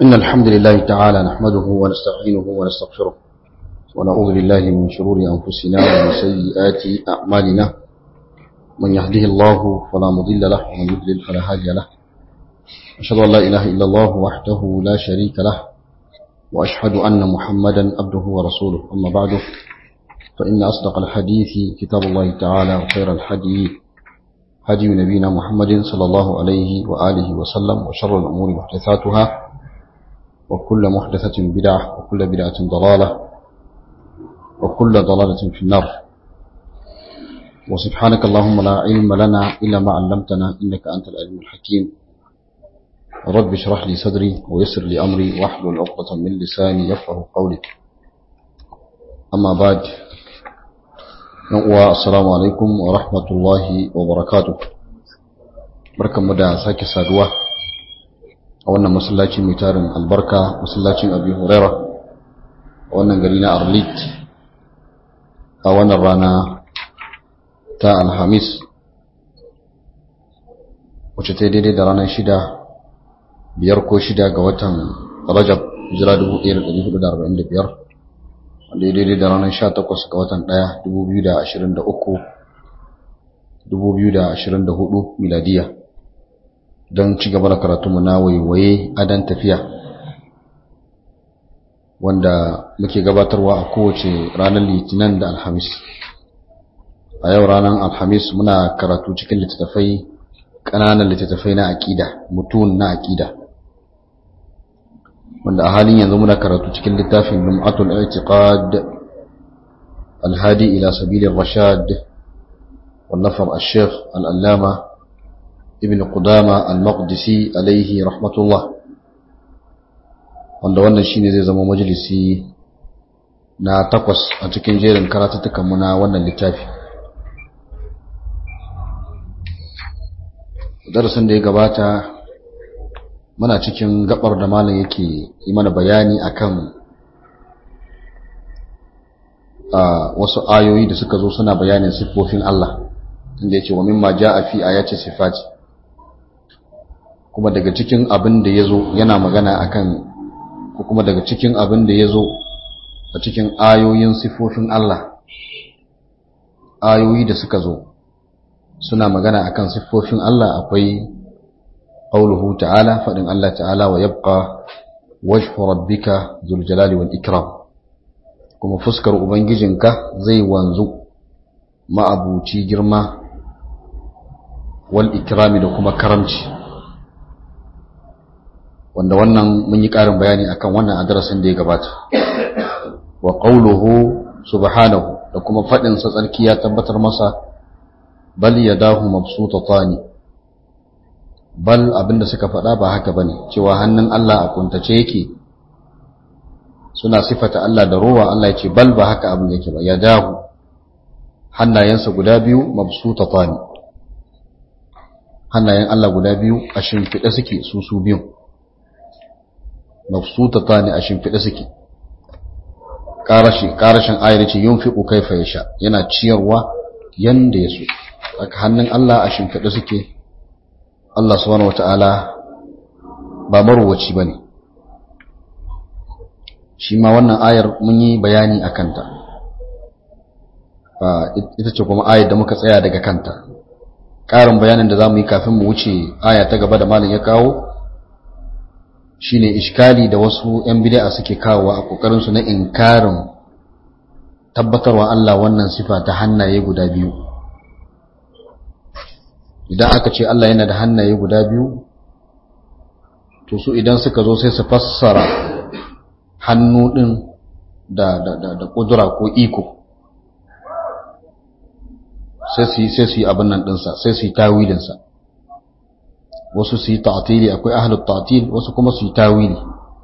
إن الحمد لله تعالى نحمده ونستعينه ونستغفره ونعوذ بالله من شرور أنفسنا ومن سيئات أعمالنا من يهده الله فلا مضل له ومن يضلل فلا هادي له أشهد أن لا إله إلا الله وحده لا شريك له وأشهد أن محمدا عبده ورسوله أما بعد فإن أصدق الحديث كتاب الله تعالى وخير الحديث هدي نبينا محمد صلى الله عليه وآله وسلم وشر الأمور محدثاتها وكل محدثة بدعة وكل بدعة ضلالة وكل ضلالة في النار وسبحانك اللهم لا علم لنا إلا ما علمتنا إنك أنت العلم الحكيم رب اشرح لي صدري ويسر لي أمري واحلل عقدة من لساني يفقه قولي أما بعد uwa assalamu alaikum wa rahmatullahi wa barakatuh barkanmu da sake saduwa a wannan masallaci mai tarin albarka masallacin abi huraira a wannan gari na arlit a wannan rana ta alhamis wacce ta daidai da ranar shida biyar ko shida ga watan rajab hijira 1445 wanda ya daidai da ranar 18 ga watan 1 2023 2024 miladiya don ci gaba da karatunmu na waiwaye adan tafiya wanda muke gabatarwa a kowace ranar litinin da alhamis a yau ranar alhamis muna karatu cikin littattafai ƙananan littattafai na aƙida mutum na aƙida wanda a halin yanzu muna karatu cikin littafin lum'atul i'tiqad alhadi ila sabilir rashad wallafar ash-shaykh al-allama ibn qudama al-maqdisi alayhi rahmatullah wanda wannan shine zai zama majalisi na takwas a cikin jerin karatutukan mu na wannan littafi darasin da ya gabata muna cikin gabar da malam yake yi mana bayani akan wasu ayoyi da suka zo suna bayanin siffofin Allah inda yake wa mimma jaa fi ayati sifati kuma daga cikin abin da yazo yana magana akan ko kuma daga cikin abin da yazo a cikin ayoyin siffofin Allah ayoyi da suka zo suna magana akan siffofin Allah akwai قوله تعالى فإن الله تعالى ويبقى وجه ربك ذو الجلال والإكرام كما فسكر أبنججنك زي وانزو ما أبوتي جرما والإكرام لكما كرمش wanda wannan mun yi ƙarin bayani akan wannan a darasin da ya gabata wa qawluhu subhanahu da kuma faɗin sa tsarki ya tabbatar masa bal yadahu mabsutatani bal abinda suka faɗa ba haka bane cewa hannun Allah a kuntace yake suna sifata Allah da ruwa Allah ya ce bal ba haka abin yake ba ya dahu hannayensa guda biyu mabsutatani hannayen Allah guda biyu a shimfiɗe suke su su biyu mabsutatani a shimfiɗe suke karashi karashin ayar ce yunfiqu kaifa yasha yana ciyarwa yanda yaso haka hannun Allah a shimfiɗe suke Allah subhanahu wata'ala ba marwaci ba ne shi ma wannan ayar mun yi bayani a kanta ita ce kuma ayar da muka tsaya daga kanta ƙarin bayanin da za mu yi kafin mu wuce aya ta gaba da malin ya kawo shi ne ishkali da wasu 'yan bid'a suke kawowa a ƙoƙarinsu na inkarin tabbatarwa Allah wannan sifa ta hannaye guda biyu idan aka ce Allah yana da hannaye guda biyu to su idan suka zo sai su fassara hannu din da da da, da kudura ko iko sai su sai su yi abin nan dinsa sai su yi tawilin sa wasu su yi ta'tili akwai ahlut ta'til wasu kuma su yi tawili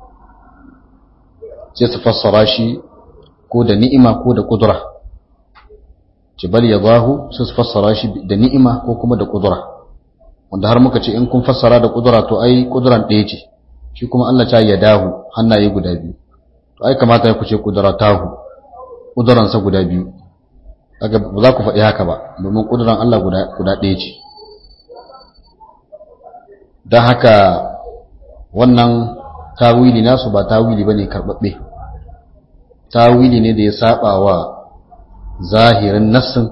sai su fassara shi ko da ni'ima ko da kudura jibal ya zahu sai su fassara shi da ni'ima ko kuma da kudura wanda har muka ce in kun fassara da kudura to ai kuduran ɗaya ce shi kuma Allah ta ya dahu hannaye guda biyu to ai kamata ya kuce kudura tahu kuduransa guda biyu kaga ba za ku faɗi haka ba domin kuduran Allah guda guda ɗaya ce don haka wannan tawili nasu ba tawili bane karbabbe tawili ne da ya saba wa zahirin nassin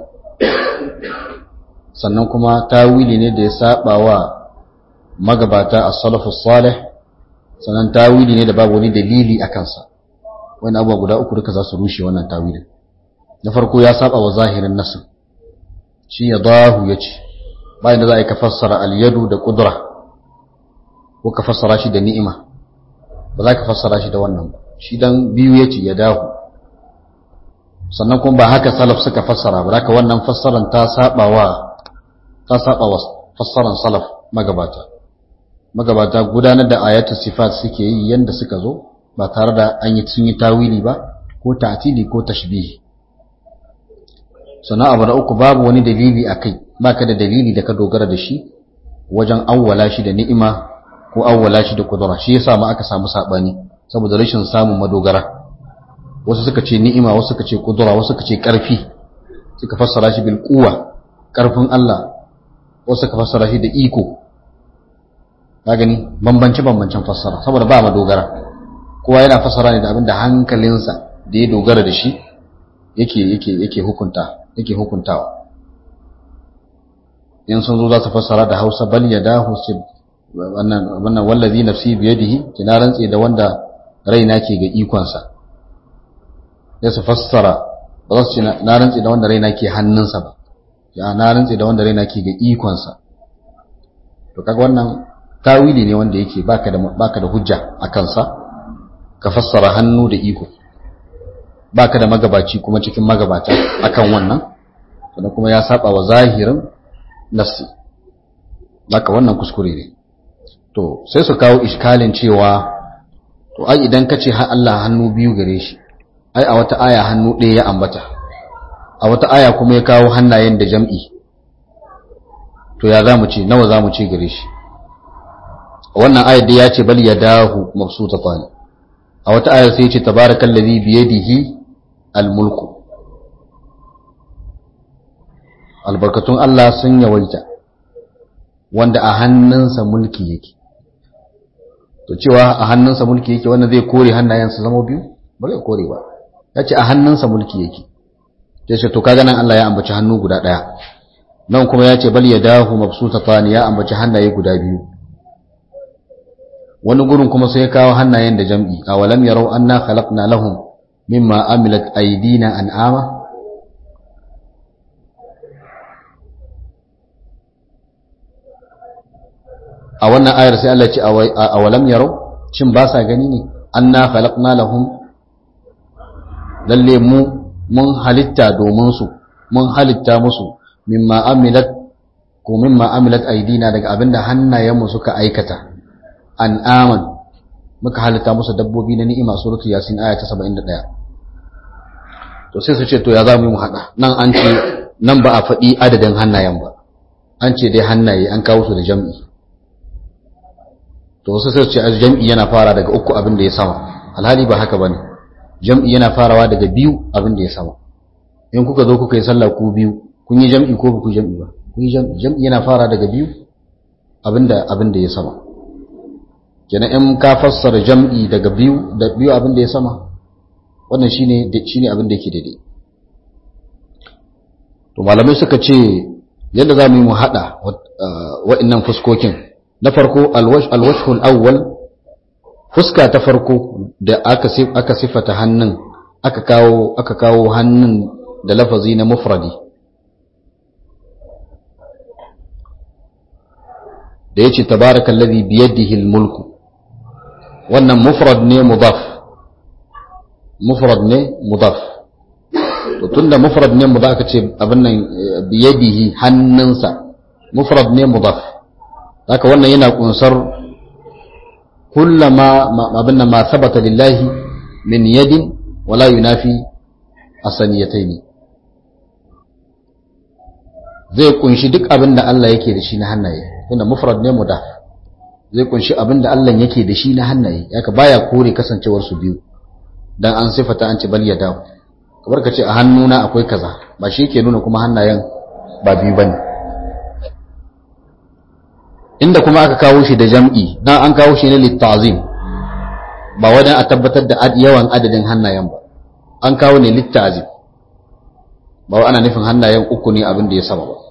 sannan kuma tawili ne da ya saba wa magabata as-salafus salih sannan tawili ne da babu wani dalili a kansa wani abuwa guda uku duka za su rushe wannan tawilin na farko ya saba wa zahirin nassin shi ya dahu ya ce bayan da za a yi ka fassara al-yadu da kudura ko ka fassara shi da ni'ima ba za ka fassara shi da wannan ba shi dan biyu ya ce ya dahu sannan kuma ba haka salaf suka fassara ba haka wannan fassaran ta saba wa ta saba wa fassaran salaf magabata magabata gudanar da ayatul sifat suke yi yanda suka zo ba tare da an yi sun yi tawili ba ko ta'tili ko tashbihi sannan abu na uku babu wani dalili akai baka da dalili da ka dogara da shi wajen awwala shi da ni'ima ko awwala shi da kudura shi yasa ma aka samu sabani saboda rashin samun madogara wasu suka ce ni'ima wasu suka ce kudura wasu suka ce karfi suka fassara shi bil quwwa karfin Allah wasu suka fassara shi da iko ka gani bambance bambancen fassara saboda ba madogara kowa yana fassara ne da abin da hankalinsa da ya dogara da shi yake yake yake hukunta yake hukuntawa in sun zo za su fassara da Hausa bal yadahu wannan wannan wallazi nafsi biyadihi kina rantse da wanda raina ke ga ikonsa ya su fassara ba za su ce na rantse da wanda raina ke hannunsa ba ya na rantse da wanda raina ke ga ikonsa to kaga wannan tawili ne wanda yake baka da baka da hujja a kansa ka fassara hannu da iko baka da magabaci kuma cikin magabata akan wannan sannan kuma ya saba wa zahirin nassi baka wannan kuskure ne to sai su kawo iskalin cewa to ai idan ka ce Allah hannu biyu gare shi ai a wata aya hannu ɗaya ya ambata a wata aya kuma ya kawo hannayen da jam'i to ya za mu ce nawa za mu ce gare shi wannan ayar da ya ce bal yadahu mabsutatan a wata ayar sai ya ce tabarakallazi biyadihi almulku albarkatun Allah sun yawaita wanda a hannunsa mulki yake to cewa a hannunsa mulki yake wanda zai kore hannayensa zama biyu ba zai kore ba ya ce a hannunsa mulki yake ya ce to kaga nan Allah ya ambaci hannu guda ɗaya nan kuma ya ce bal ya dahu mabsutatan ya ambaci hannaye guda biyu wani gurin kuma sai ya kawo hannayen da jam'i a walam yarau anna khalaqna lahum mimma amilat aydina an'ama a wannan ayar sai Allah ce a walam yarau shin ba sa gani ne anna khalaqna lahum lalle mu mun halitta domin su mun halitta musu mimma amilat ko mimma amilat aidina daga abinda hannayenmu suka aikata an'aman muka halitta musu dabbobi na ni'ima suratul yasin aya ta 71 to sai su ce to ya za mu yi mu hada nan an ce nan ba a faɗi adadin hannayen ba an ce dai hannaye an kawo su da jam'i to wasu sai ce jam'i yana fara daga uku abin da ya sama alhali ba haka bane jam'i yana farawa daga biyu abin da ya sama in kuka zo kuka yi sallah ku biyu kun yi jam'i ko ba ku jam'i ba kun yi jam'i jam'i yana fara daga biyu abinda abin da ya sama kenan in ka fassara jam'i daga biyu da biyu abin da ya sama wannan shine shine abin da yake daidai to malamai suka ce yadda za mu yi mu hada wa'annan fuskokin na farko alwashhul awwal fuska ta farko da aka aka sifata hannun aka kawo aka kawo hannun da lafazi na mufradi da yace tabarakallazi biyadihi almulku wannan mufrad ne mudaf mufrad ne mudaf to tunda mufrad ne mudaf aka ce abin nan biyadihi hannunsa mufrad ne mudaf haka wannan yana kunsar kullama abin nan ma sabata lillahi min yadin wala yunafi asaniyataini zai kunshi duk abin da Allah yake da shi na hannaye tunda mufrad ne mudaf zai kunshi abin da Allah yake da shi na hannaye yaka baya kore kasancewar su biyu dan an sifata an ce bal yadahu kamar ka ce a hannuna akwai kaza ba shi ke nuna kuma hannayen ba biyu bane inda kuma aka kawo shi da jam'i dan an kawo shi ne littazim ba wadan a tabbatar da yawan adadin hannayen ba an kawo ne litta'azim ba ana nufin hannayen uku ne abin da ya sama ba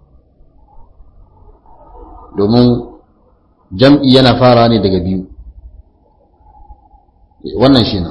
domin jam'i yana fara ne daga biyu wannan shi ne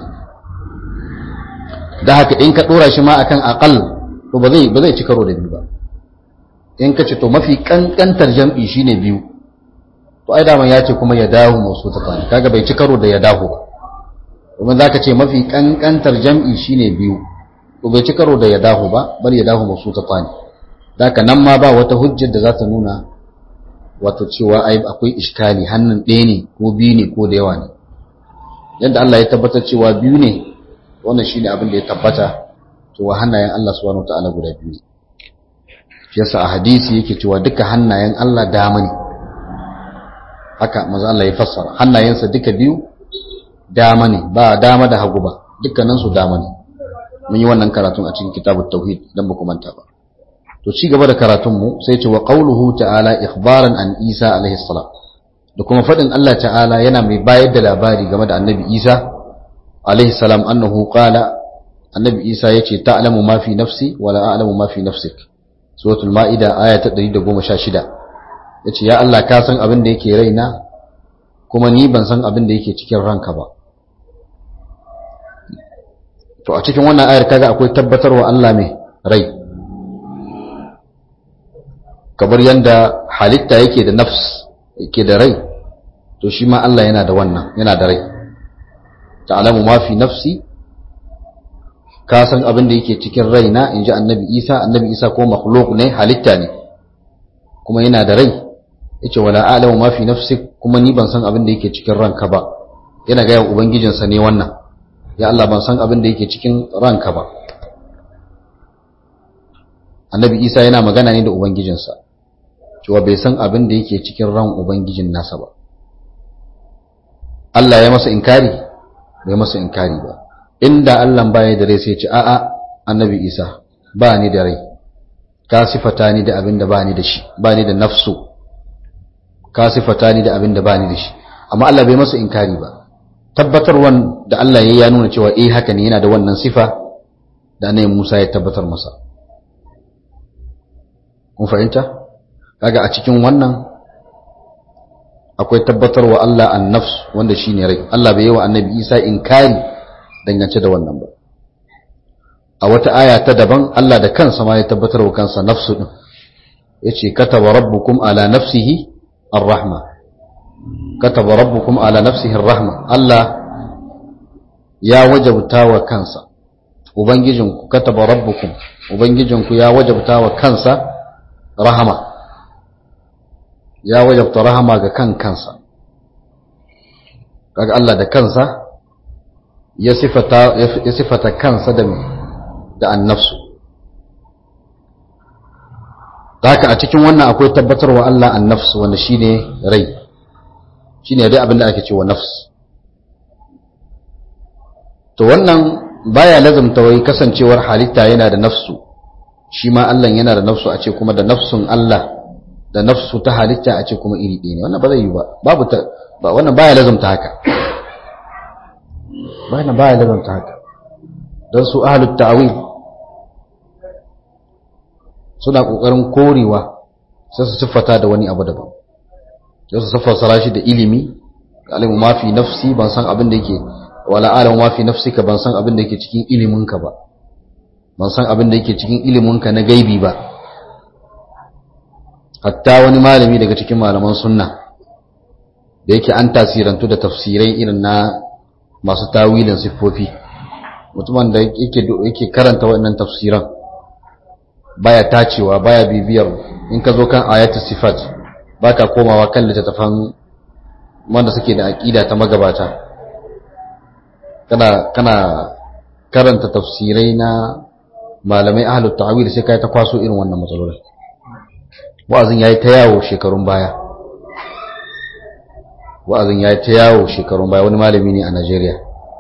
da haka in ka ɗora shi ma akan aƙal to ba zai ba zai ci karo da biyu ba in ka ce to mafi ƙanƙantar jam'i shine biyu to ai daman ya ce kuma ya dahu masu tsakani kaga bai ci karo da ya dahu ba domin za ka ce mafi ƙanƙantar jam'i shine biyu to bai ci karo da ya dahu ba bal ya dahu masu tsakani da haka nan ma ba wata hujjar da za ta nuna wato cewa ai akwai iskali hannun ɗaya ne ko biyu ne ko da yawa ne yadda Allah ya tabbatar cewa biyu ne wannan shine abin da ya tabbata cewa hannayen Allah subhanahu wataala guda biyu shi yasa a hadisi yake cewa duka hannayen Allah dama ne haka manzo Allah ya fassara hannayensa duka biyu dama ne ba dama da hagu ba dukkanin su dama ne mun yi wannan karatun a cikin kitabut tauhid dan ba ku manta ba to ci gaba da karatun mu sai ce wa qauluhu ta'ala ikhbaran an Isa alaihi salam da kuma fadin Allah ta'ala yana mai bayar da labari game da annabi Isa alaihi salam annahu qala annabi Isa yace ta'lamu ma fi nafsi wa la a'lamu ma fi nafsik suratul maida aya ta 116 yace ya Allah ka san abin da yake raina kuma ni ban san abin da yake cikin ranka ba to a cikin wannan ayar kaga akwai tabbatarwa Allah mai rai kamar yanda halitta yake da nafs yake da rai to shi ma Allah yana da wannan yana da rai ta'lamu ma fi nafsi ka san abin da yake cikin raina inji annabi Isa annabi Isa ko makhluq ne halitta ne kuma yana da rai yace wala a'lamu ma fi nafsik kuma ni ban san abin da yake cikin ranka ba yana ga ubangijinsa ne wannan ya Allah ban san abin da yake cikin ranka ba annabi Isa yana magana ne da ubangijinsa cewa bai san abin da yake cikin ran ubangijin nasa ba Allah ya masa inkari bai masa inkari ba inda Allah baya da rai sai ce a'a annabi Isa ba ni da rai ka sifata ni da abin da ba ni da shi ba ni da nafsu ka sifata ni da abin da ba ni da shi amma Allah bai masa inkari ba tabbatarwan da Allah ya nuna cewa eh haka ne yana da wannan sifa da annabi Musa ya tabbatar masa kun fahimta kaga a cikin wannan akwai tabbatarwa Allah an-nafs wanda shine rai Allah bai yi wa annabi Isa inkari dangance da wannan ba a wata aya ta daban Allah da kansa ma ya tabbatar wa kansa nafsu din yace kataba rabbukum ala nafsihi ar-rahma kataba rabbukum ala nafsihi ar-rahma Allah ya wajabta wa kansa ubangijinku kataba rabbukum ubangijinku ya wajabta wa kansa rahama ya wajabta rahama ga kan kansa kaga Allah da kansa ya sifata ya sifata kansa da da annafsu haka a cikin wannan akwai tabbatarwa Allah annafsu wanda shine rai shine dai abin da ake cewa nafs to wannan baya lazumta wai kasancewar halitta yana da nafsu shi ma Allah yana da nafsu a ce kuma da nafsun Allah da nafsu ta halitta a ce kuma iri ɗaya ne wannan ba zai yi ba babu ta ba wannan baya lazumta haka wannan baya lazumta haka don su ahlut ta'wil suna kokarin korewa sai su siffata da wani abu daban sai su siffata shi da ilimi alimu ma fi nafsi ban san abin da yake wala alamu ma fi nafsika ban san abin da yake cikin iliminka ba ban san abin da yake cikin iliminka na gaibi ba hatta wani malami daga cikin malaman sunna da yake an tasirantu da tafsirai irin na masu tawilin siffofi mutumin da yake yake karanta waɗannan tafsiran baya tacewa baya bibiyar in ka zo kan ayatu sifat baka komawa kan littattafan wanda suke da aqida ta magabata kana kana karanta tafsirai na malamai ahlut ta'wil sai kai ta kwaso irin wannan matsalolin wa'azin yayi ta yawo shekarun baya wa'azin yayi ta yawo shekarun baya wani malami ne a Najeriya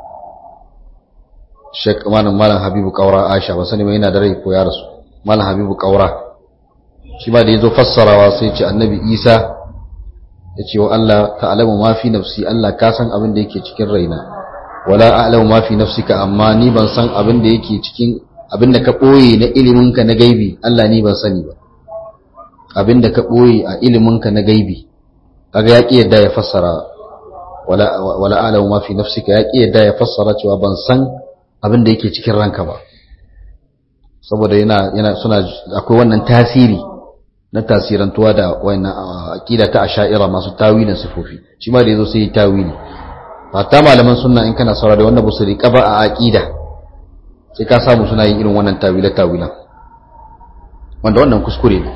Sheikh Malam Malam Habibu Kaura Aisha ba sani mai yana da rai ko ya rasu Malam Habibu Kaura shi ba da yazo fassarawa sai ce Annabi Isa ya ce wa Allah ta'lamu ma fi nafsi Allah ka san abin da yake cikin raina wala a'lamu ma fi nafsika amma ni ban san abin da yake cikin abin da ka boye na iliminka na gaibi Allah ni ban sani ba abin da ka boye a iliminka na gaibi kaga ya ki yadda ya fassara wala wala a'lamu ma fi nafsika ya ki yadda ya fassara cewa ban san abin da yake cikin ranka ba saboda yana yana suna akwai wannan tasiri na tasirantuwa da wannan aqida ta asha'ira masu tawilin sifofi shi ma da yazo sai tawili hatta malaman sunna in kana saurara da wannan busu riqa ba a aqida sai ka samu suna yin irin wannan tawila tawilan wanda wannan kuskure ne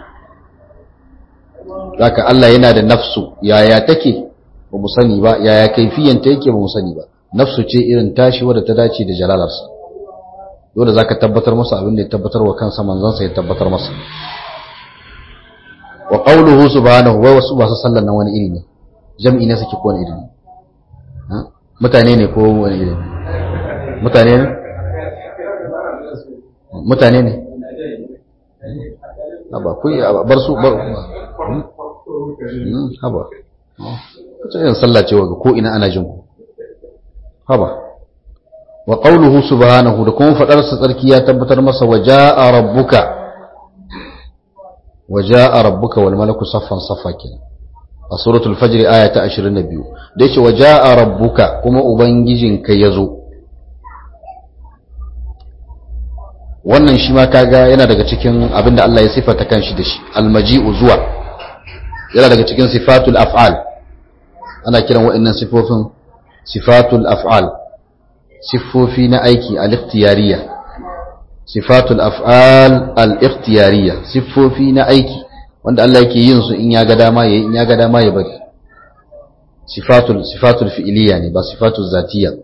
zaka Allah yana da nafsu yaya take ba mu sani ba yaya kaifiyanta yake ba mu sani ba nafsu ce irin tashi wadda ta dace da jalalarsa dole zaka tabbatar masa abin da ya tabbatar wa kansa manzansa ya tabbatar masa wa qawluhu subhanahu wa wasu ba su sallan nan wani iri ne jam'i ne suke ko wani iri ne mutane ne ko wani iri mutane ne mutane ne haba ku bar su bar haba kace yin sallah ce wa ko ina ana jin ku haba wa qawluhu subhanahu da kuma fadar sa tsarki ya tabbatar masa waja'a rabbuka waja'a rabbuka wal malaku saffan saffa kenan a suratul fajr aya ta 22 da yace waja'a rabbuka kuma ubangijinka yazo wannan shi ma kaga yana daga cikin abinda Allah ya sifata kanshi da shi almaji'u zuwa yana daga cikin sifatul af'al ana kiran wa'annan sifofin sifatul af'al sifofi na aiki al-ikhtiyariyya sifatul af'al al-ikhtiyariyya sifofi na aiki wanda Allah yake yin su in ya ga dama yayi in ya ga dama ya bari sifatul sifatul fi'liyya ne ba sifatul zatiyya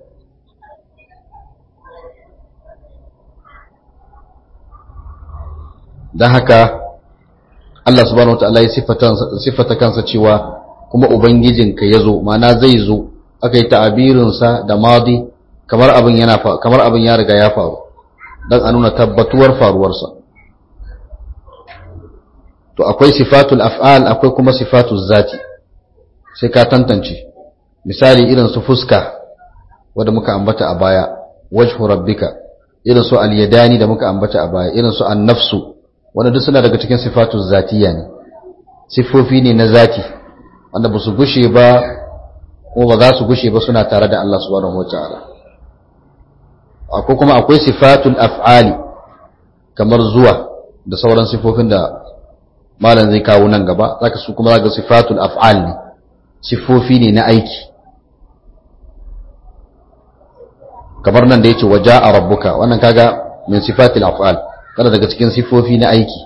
dan haka Allah subhanahu wataala ya sifata kansa cewa kuma ubangijinka yazo ma'ana zai zo aka yi ta'abirinsa da madi kamar abin yana kamar abin ya riga ya faru dan a nuna tabbatuwar faruwarsa to akwai sifatul af'al akwai kuma sifatul zati sai ka tantance misali irin su fuska wanda muka ambata a baya wajhu rabbika irin su al-yadani da muka ambata a baya irin su an-nafsu wanda duk suna daga cikin sifatul zatiya ne sifofi ne na zati wanda ba su gushe ba ko ba za su gushe ba suna tare da Allah subhanahu wataala akwai kuma akwai sifatul af'ali kamar zuwa da sauran sifofin da malam zai kawo nan gaba zaka su kuma zaka sifatul af'al ne sifofi ne na aiki kamar nan da yace waja'a rabbuka wannan kaga min sifatil af'al kada daga cikin sifofi na aiki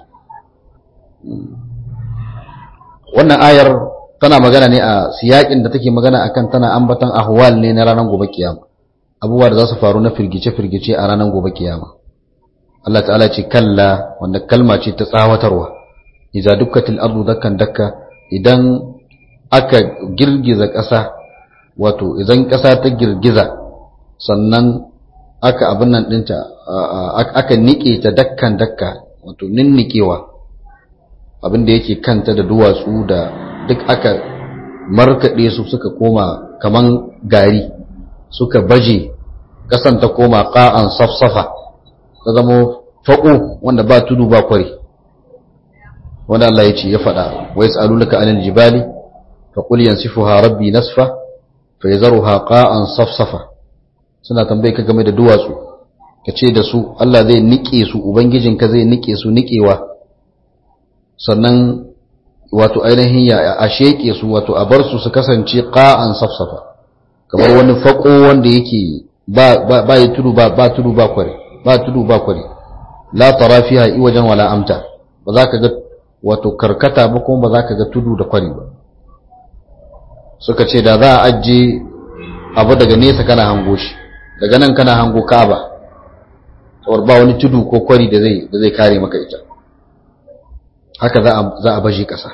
wannan ayar tana magana ne a siyakin da take magana akan tana ambatan ahwal ne na ranar gobe kiyama abubuwa da za su faru na firgice-firgice a ranar gobe kiyama Allah ta'ala ce kalla wanda kalma ce ta tsawatarwa iza dukkatil ardu dakkan dakka idan aka girgiza ƙasa wato idan ƙasa ta girgiza sannan aka abin nan ɗinta aka niƙe ta dakkan dakka wato ninnikewa abin da yake kanta da duwatsu da duk aka markaɗe su suka koma kaman gari suka baje ƙasan ta koma ƙa'an safsafa ta zama faƙo wanda ba tudu ba kwari wanda Allah ya ce ya faɗa wai tsalulaka anil jibali fa qul yansifuha rabbi nasfa fa yazruha qa'an safsafa suna tambaye ka game da duwatsu ka ce da su Allah zai nike su ubangijinka zai nike su nikewa sannan wato ainihin ya a sheke su wato a bar su su kasance qa'an safsafa kamar wani fako wanda yake ba ba ya tudu ba ba tudu ba kware ba tudu ba kware la tara fiha iwajan wala amta ba za ka ga wato karkata ba kuma ba za ka ga tudu da kwari ba suka ce da za a ajiye abu daga nesa kana hango shi daga nan kana hango kaba tsawar ba wani tudu ko kwari da zai da zai kare maka ita haka za a za a baje kasa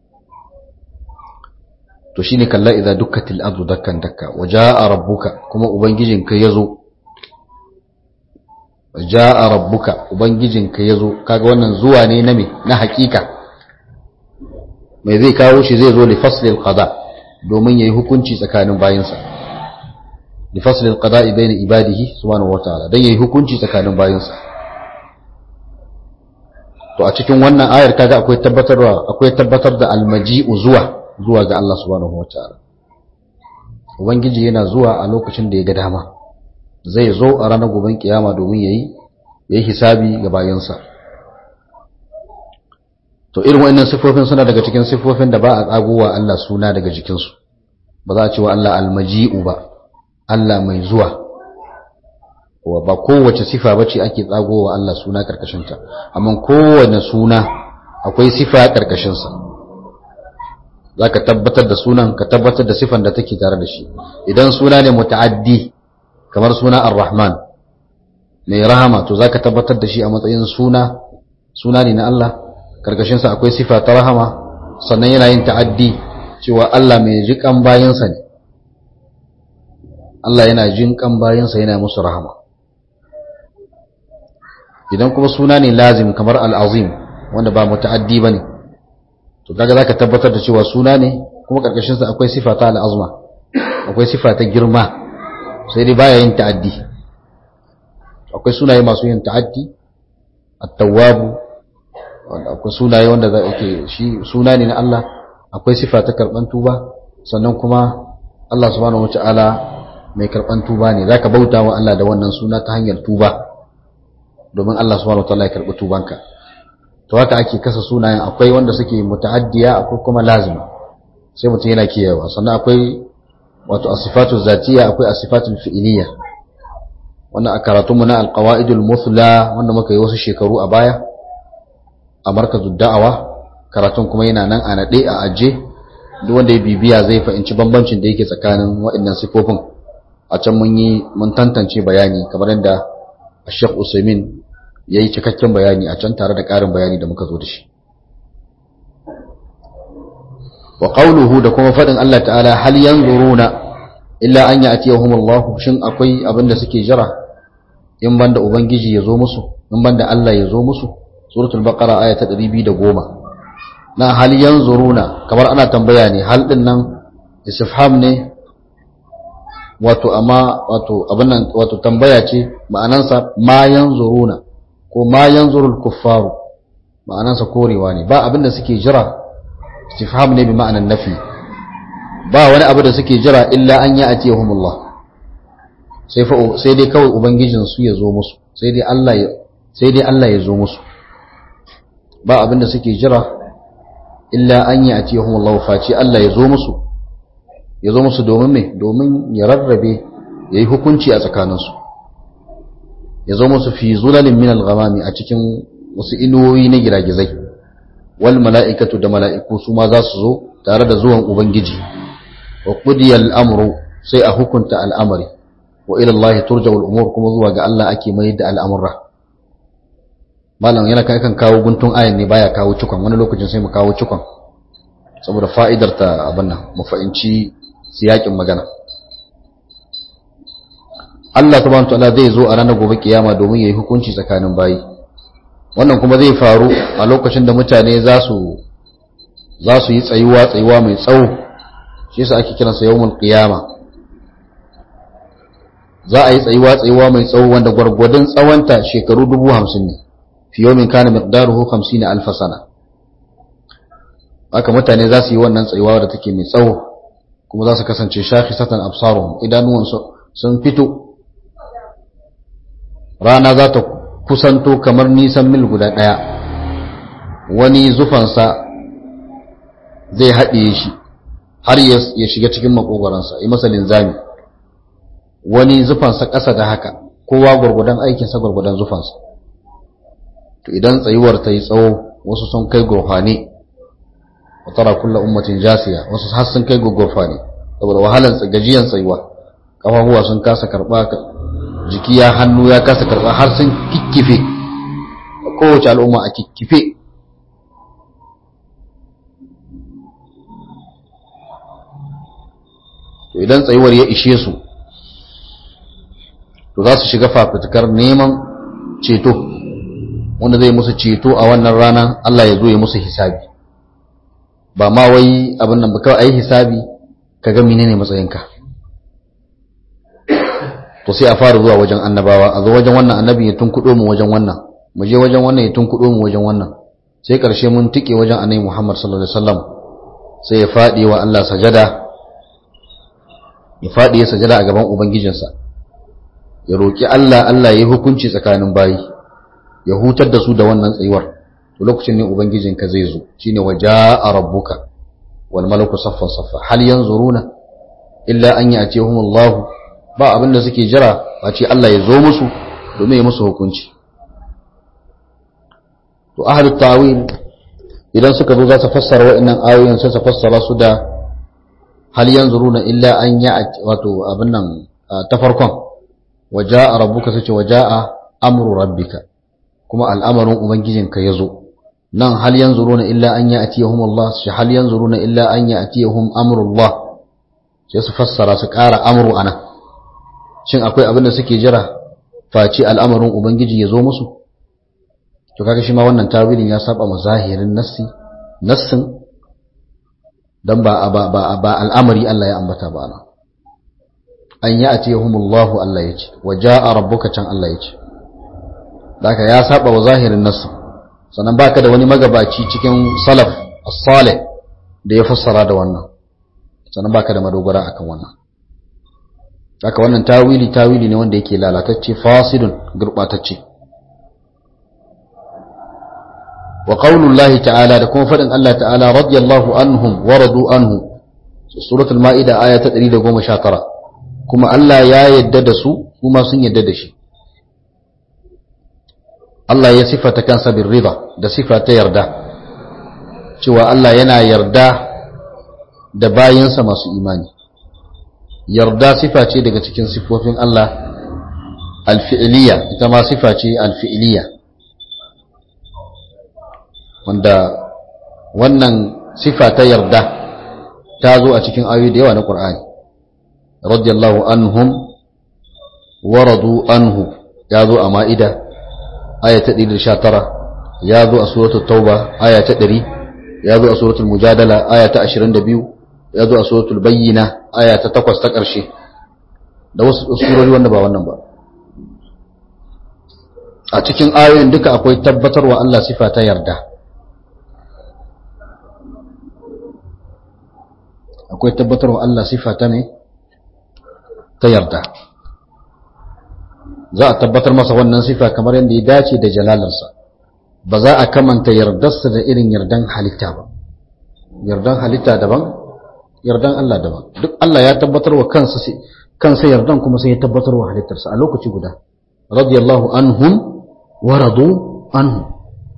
to shine kalla idza dukkatil ardu dakkan dakka wajaa rabbuka kuma ubangijinka yazo wajaa rabbuka ubangijinka yazo kaga wannan zuwa ne na me na hakika mai zai kawo shi zai zo li faslil qada domin yayi hukunci tsakanin bayinsa li fasl al-qada'i bayna ibadihi subhanahu wataala dan yayi hukunci tsakanin bayinsa to a cikin wannan ayar kaga akwai tabbatarwa akwai tabbatar da al-maji'u zuwa zuwa ga Allah subhanahu wataala ubangiji yana zuwa a lokacin da ya ga dama zai zo a ranar goben kiyama domin yayi yayi hisabi ga bayinsa to irin wa'annan sifofin suna daga cikin sifofin da ba a tsagowa Allah suna daga jikinsu ba za a ce wa Allah almaji'u ba Allah mai zuwa wa ba kowace sifa bace ake tsagowa Allah suna karkashinta amma kowane suna akwai sifa karkashinsa za ka tabbatar da sunan ka tabbatar da sifan da take tare da shi idan suna ne muta'addi kamar suna ar-rahman mai rahama to za ka tabbatar da shi a matsayin suna suna ne na Allah karkashinsa akwai sifa ta rahama sannan yana yin ta'addi cewa Allah mai jikan bayansa ne Allah yana jinkan bayansa yana musu rahama idan kuma suna ne lazim kamar al'azim wanda ba muta'addi ba ne to kaga za ka tabbatar da cewa suna ne kuma karkashinsa akwai sifa ta al'azma akwai sifa ta girma sai dai baya yin ta'addi akwai sunaye masu yin ta'addi at-tawwabu akwai sunaye wanda za ke shi suna ne na Allah akwai sifa ta karban tuba sannan kuma Allah subhanahu wataala mai karban tuba ne zaka bauta wa Allah da wannan suna ta hanyar tuba domin Allah subhanahu wataala ya karbi tubanka to haka ake kasa sunayen akwai wanda suke muta'addiya akwai kuma lazima sai mutum yana kiyayewa sannan akwai wato asifatu zatiya akwai asifatu fi'iliya wannan a karatunmu na alqawaidul muthla wanda muka yi wasu shekaru a baya a markazin da'awa karatun kuma yana nan a naɗe a aje duk wanda ya bibiya zai fahimci bambancin da yake tsakanin waɗannan sifofin a can mun yi mun tantance bayani kamar yadda Sheikh Usaimin ya yi cikakken bayani a can tare da ƙarin bayani da muka zo da shi wa qawluhu da kuma faɗin Allah ta'ala hal yanzuruna illa an ya'tiyahum Allah shin akwai abin da suke jira in banda ubangiji ya zo musu in banda Allah ya zo musu suratul baqara aya ta 210 na hal yanzuruna kamar ana tambaya ne hal din nan istifham ne wato amma wato abin nan wato tambaya ce ma'anansa ma yanzuruna ko ma yanzurul kuffaru ma'anansa korewa ne ba abin da suke jira istifham ne bi ma'anan nafi ba wani abu da suke jira illa an ya'tiyahumullah sai fa sai dai kawai ubangijin su ya zo musu sai dai Allah ya sai dai Allah ya zo musu ba abin da suke jira illa an yi a tiyahun Allah face Allah ya zo musu ya zo musu domin mai domin ya rarrabe ya yi hukunci a tsakaninsu ya zo musu fi zulalin min al-ghamami a cikin wasu inuwoyi na giragizai wal mala'ikatu da mala'iku su ma za su zo tare da zuwan ubangiji wa qudiya al-amru sai a hukunta al'amari wa ila Allah turja'u al-umur kuma zuwa ga Allah ake mai da al'amura malam yana kai kan kawo guntun ayan ne baya kawo cikon wani lokacin sai mu kawo cikon saboda fa'idar ta abin nan mu fahimci siyakin magana Allah subhanahu wataala zai zo a ranar gobe kiyama domin yayi hukunci tsakanin bayi wannan kuma zai faru a lokacin da mutane za su za su yi tsayuwa tsayuwa mai tsawo shi yasa ake kiransa yawmul qiyama za a yi tsayuwa tsayuwa mai tsawo wanda gwargwadon tsawonta shekaru dubu hamsin ne fi yomin kana miqdaruhu 50 alf sana haka mutane za su yi wannan tsayuwa da take mai tsawo kuma za su kasance shakhisatan absaruhum idanuwan sun fito rana za ta kusanto kamar nisan mil guda daya wani zufansa zai haɗe shi har ya shiga cikin makogoransa yi masa linzami wani zufansa ƙasa da haka kowa gwargwadon aikinsa gwargwadon zufansa to idan tsayuwar ta yi tsawo wasu sun kai gurfani wa tara kulla ummatin jasiya wasu har sun kai gurfani saboda wahalan gajiyan tsayuwa kafafuwa sun kasa karba jiki ya hannu ya kasa karba har sun kikkife kowace al'umma a kikkife to idan tsayuwar ya ishe su to za su shiga fafutukar neman ceto wanda zai musu ceto a wannan rana Allah ya zo ya musu hisabi ba ma wai abin nan ba kawai ayi hisabi ka ga menene matsayinka to sai a fara zuwa wajen annabawa a zo wajen wannan annabi ya tunkudo mu wajen wannan mu je wajen wannan ya tunkudo mu wajen wannan sai karshe mun tike wajen annabi Muhammad sallallahu alaihi wasallam sai ya fadi wa Allah sajada ya fadi ya sajada a gaban ubangijinsa ya roki Allah Allah ya hukunci tsakanin bayi ya hutar da su da wannan tsayuwar to lokacin ne ubangijinka zai zo shine waja'a rabbuka wal malaku saffan saffa hal yanzuruna illa an ya'tihumullahu ba abinda suke jira a ce Allah ya zo musu domin ya musu hukunci to ahlut ta'wil idan suka zo za su fassara wa'annan ayoyin sai su fassara su da hal yanzuruna illa an ya'ti wato abin nan ta farkon waja'a rabbuka sai ce waja'a amru rabbika kuma al'amarin ubangijinka ya zo nan hal yanzuruna illa an ya'tiyahum Allah shi hal yanzuruna illa an ya'tiyahum amrullah sai su fassara su ƙara amru ana shin akwai abin da suke jira face al'amarin ubangiji ya zo musu to kaga shi ma wannan tawilin ya saba ma zahirin nassi nassin dan ba ba ba, ba al'amari Allah ya ambata ba na an ya'tiyahum Allah Allah yace wa ja'a rabbuka can Allah yace Daka ya saba wa zahirin nassi sannan baka da wani magabaci cikin salaf as-salih da ya fassara da wannan sannan baka da madogara akan wannan haka wannan tawili tawili ne wanda yake lalatacce fasidun gurbatacce wa qaulullahi ta'ala da kuma fadin Allah ta'ala radiyallahu anhum wa radu anhu suratul maida aya ta 119 kuma Allah ya yadda da su kuma sun yadda da shi Allah ya sifata kansa bin rida da sifa ta yarda cewa Allah yana yarda da bayansa masu imani yarda sifa ce daga cikin sifofin Allah alfi'iliya ita ma sifa ce alfi'iliya wanda wannan sifa ta yarda ta zo a cikin ayoyi da yawa na Qur'ani radiyallahu anhum wa radu anhu ya zo a ma'ida aya ta 119 ya zo a suratul tauba aya ta 100 ya zo a suratul mujadala aya ta 22 ya zo a suratul bayyina aya ta 8 ta ƙarshe da wasu surori wanda ba wannan ba a cikin ayoyin duka akwai tabbatarwa Allah sifa ta yarda akwai tabbatarwa Allah sifa ta ne ta yarda za a tabbatar masa wannan sifa kamar yadda ya dace da jalalarsa ba za a kamanta yardarsa da irin yardan halitta ba yardan halitta daban yardan Allah daban duk Allah ya tabbatar wa kansa kansa yardan kuma sai ya tabbatar wa halittarsa a lokaci guda radiyallahu anhum wa radu anhu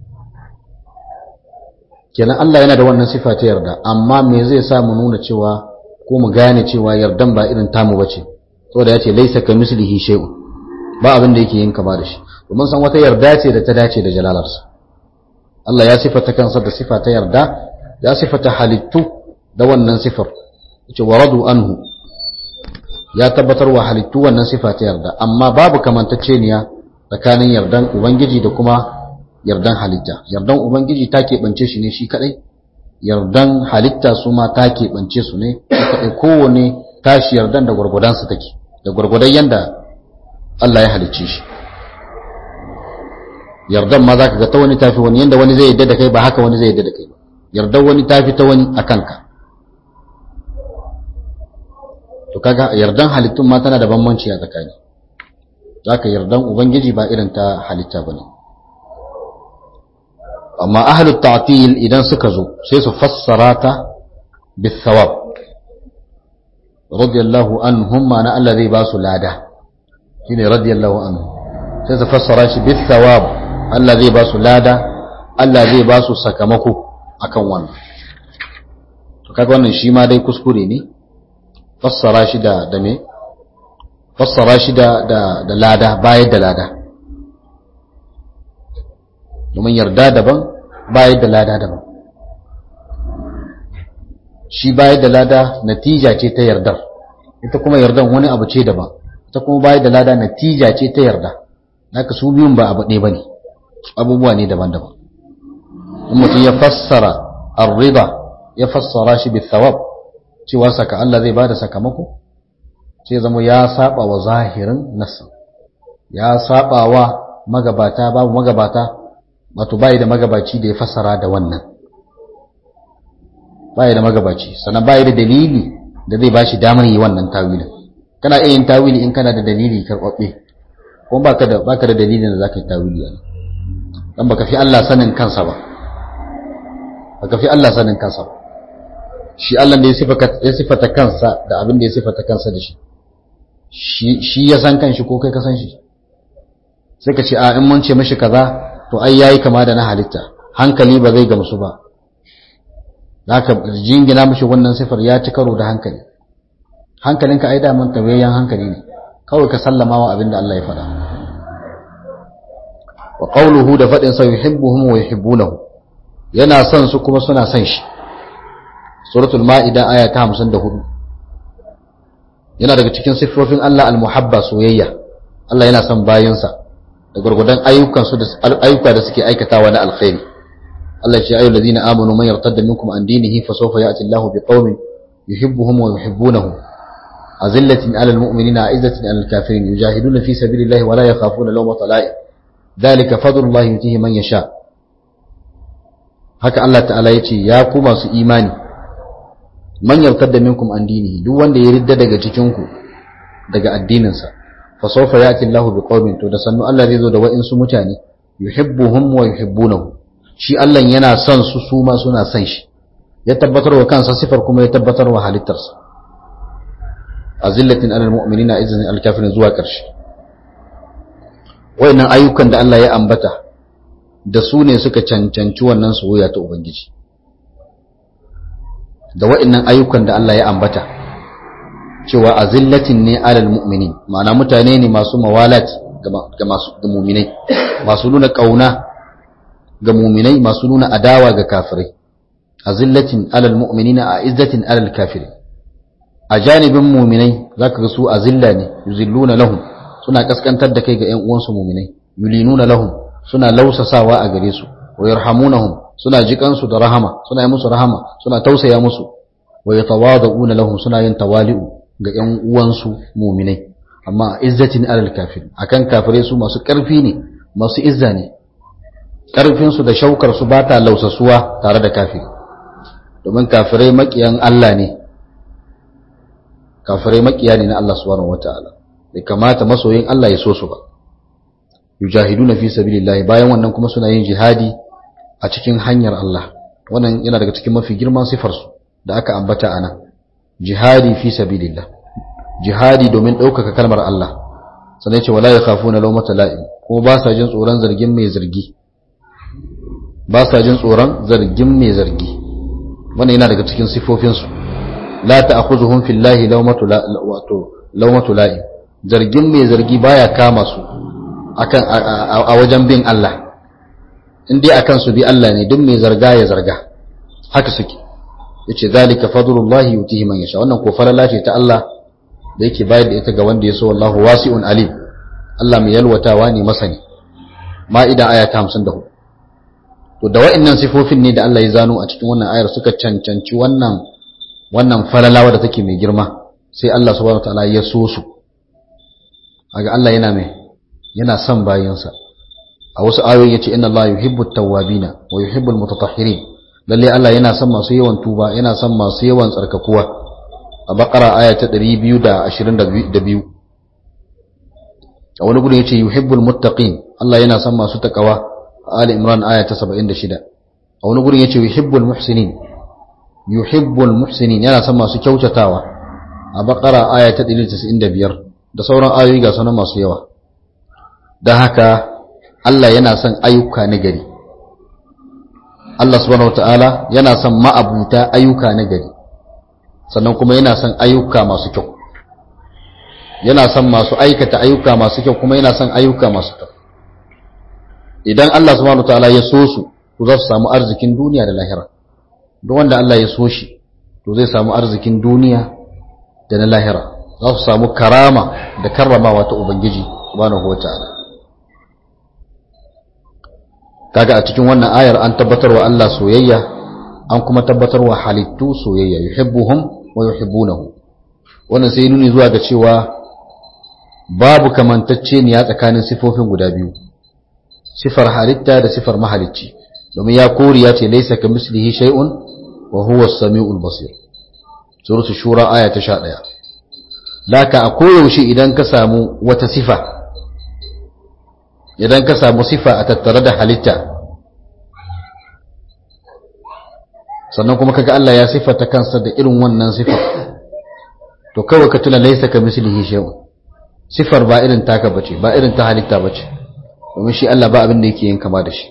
kenan Allah yana da wannan sifa ta yarda amma me zai sa mu nuna cewa ko mu gane cewa yardan ba irin tamu bace saboda yace laysa kamislihi shay'un ba abin da yake yin kama da shi domin san wata yarda ce da ta dace da jalalarsa Allah ya sifata kansa da sifa ta yarda ya sifata halittu da wannan sifar yace waradu anhu ya tabbatar wa halittu wannan sifa ta yarda amma babu kamantacceniya tsakanin yardan ubangiji da kuma yardan halitta yardan ubangiji ta keɓance shi ne shi kadai yardan halitta su ma ta keɓance su ne shi kadai kowane tashi yardan da gwargwadonsa take da gwargwadon yanda Allah ya halicce shi yardan ma za ka ga ta wani tafi wani yanda wani zai yadda da kai ba haka wani zai yadda da kai ba yardan wani tafi ta wani a kanka to kaga yardan halittun ma tana da bambanci a tsakani za ka yardan ubangiji ba irin ta halitta ba ne amma ahalut ta'til idan suka zo sai su fassara ta bisawab radiyallahu anhum ma na Allah zai ba su lada shine radiyallahu anhu sai su fassara shi bis thawab Allah zai ba su lada Allah zai ba su sakamako akan wannan to kaga wannan shi ma dai kuskure ne fassara shi da da me fassara shi da da da lada bayar da lada domin yarda daban bayar da lada daban shi bayar da lada natija ce ta yardar ita kuma yardan wani abu ce daban ta kuma bayar da lada natija ce ta yarda haka su biyun ba abu ɗaya ba ne abubuwa ne daban-daban in mutum ya fassara arriba ya fassara shi bi thawab cewa saka Allah zai bada sakamako sai zama ya saba wa zahirin nassin ya saba wa magabata babu magabata wato bai da magabaci da ya fassara da wannan bai da magabaci sannan bai da dalili da zai bashi damar yi wannan tawilin kana iya yin tawili in kana da dalili karɓaɓɓe ko baka da baka da dalilin da zaka yi tawili a dan baka fi Allah sanin kansa ba baka fi Allah sanin kansa ba shi Allah da ya sifata kansa da abin da ya sifata kansa da shi shi ya san kanshi ko kai ka san shi sai ka ce a in mun ce mashi kaza to ai yayi kama da na halitta hankali ba zai gamsu ba haka jingina mashi wannan sifar ya ci karo da hankali hankalinka ai daman tawayyan hankali ne kawai ka sallama wa abin da Allah ya faɗa wa qawluhu da faɗin sa yuhibbuhum wa yuhibbunahu yana son su kuma suna son shi suratul ma'ida aya ta 54 yana daga cikin siffofin Allah al-muhabba soyayya Allah yana son bayinsa da gurgudan ayyukan su da ayyuka da suke aikatawa na alkhairi Allah ya ce ayyuhal ladina amanu man yartadda minkum an dinihi fa sawfa ya'ti Allahu biqaumin yuhibbuhum wa yuhibbunahu azillatin 'alal mu'minina 'izzatin 'alal kafirin yujahiduna fi sabilillahi wa la yakhafuna lawmata la'im dhalika fadlullahi yutihi man yasha haka Allah ta'ala ya ce ya ku masu imani man yartadda minkum an dinihi duk wanda ya ridda daga cikin ku daga addininsa fa sawfa ya'ti Allahu biqaumin to da sannu Allah zai zo da wa'insu mutane yuhibbuhum wa yuhibbunahu shi Allah yana son su su ma suna son shi ya tabbatar wa kansa sifar kuma ya tabbatar wa halittarsa azillatin alal mu'minina izzin al kafirin zuwa karshe wayannan ayyukan da Allah ya ambata da su ne suka cancanci wannan soyayya ta ubangiji da wayannan ayyukan da Allah ya ambata cewa azillatin ne alal mu'minin ma'ana mutane ne masu mawalat ga masu ga mu'minai masu nuna kauna ga mu'minai masu nuna adawa ga kafirai azillatin alal mu'minina a izzatin alal kafirin a janibin mu'minai zaka ga su azilla ne yuzilluna lahum suna kaskantar da kai ga ƴan uwansu mu'minai yulinuna lahum suna lausasawa a gare su wa yarhamunahum suna jikansu da rahama suna yi musu rahama suna tausaya musu wa yatawaduna lahum suna yin tawali'u ga ƴan uwansu mu'minai amma izzatin alal kafir akan kafirai su masu ƙarfi ne masu izza ne ƙarfin su da shaukar su ba ta lausasuwa tare da kafiri domin kafirai makiyan Allah ne kafirai makiya ne na Allah subhanahu wataala bai kamata masoyin Allah ya so su ba yujahiduna fi sabilillah bayan wannan kuma suna yin jihadi a cikin hanyar Allah wannan yana daga cikin mafi girman sifar su da aka ambata ana jihadi fi sabilillah jihadi domin ɗaukaka kalmar Allah sannan ce wala yakhafuna lawmata la'im ko ba sa jin tsoron zargin mai zargi ba sa jin tsoron zargin mai zargi wannan yana daga cikin sifofin su la ta'khuzuhum fillahi lawmatu la wato lawmatu la'im zargin mai zargi baya kama su akan a wajen bin Allah in dai akan su bi Allah ne duk mai zarga ya zarga haka suke yace zalika fadlullahi yutihi man yasha wannan ko falala ce ta Allah da yake bayar da ita ga wanda ya so wallahu wasi'un alim Allah mai yalwatawa ne masani ma'ida aya ta 54 to da wa'annan sifofin ne da Allah ya zano a cikin wannan ayar suka cancanci wannan wannan falalawa da take mai girma sai Allah subhanahu wataala ya so su kaga Allah yana mai yana son bayansa a wasu ayoyi yace inna Allah yuhibbut tawwabina wa yuhibbul mutatahhirin lalle Allah yana son masu yawan tuba yana son masu yawan tsarkakuwa a bakara aya ta 222 a wani gudun yace yuhibbul muttaqin Allah yana son masu takawa a Ali Imran aya ta 76 a wani gudun yace yuhibbul muhsinin yuhibbul muhsinin yana son masu kyautatawa a bakara aya ta 195 da sauran ayoyi ga sanan masu yawa don haka Allah yana son ayyuka na gari Allah subhanahu wataala yana son ma'abuta ayyuka na gari sannan kuma yana son ayyuka masu kyau yana son masu aikata ayyuka masu kyau kuma yana son ayyuka masu kyau idan Allah subhanahu wataala ya so su to za su samu arzikin duniya da lahira duk wanda Allah ya so shi to zai samu arzikin duniya da na lahira za su samu karama da karramawa ta ubangiji subhanahu wataala kaga a cikin wannan ayar an tabbatar wa Allah soyayya an kuma tabbatar wa halittu soyayya yuhibbuhum wa yuhibbunahu wannan sai nuni zuwa ga cewa babu kamantacce ne ya tsakanin sifofin guda biyu sifar halitta da sifar mahalicci domin ya kori ya ce laisa ka mislihi shay'un wa huwa as-sami'ul basir suratul shura aya ta 11 laka a koyaushe idan ka samu wata sifa idan ka samu sifa a tattare da halitta sannan kuma kaga Allah ya sifata kansa da irin wannan sifar to kawai ka tuna laisa ka mislihi shay'un sifar ba irin taka bace ba irin ta halitta bace domin shi Allah ba abin da yake yin kama da shi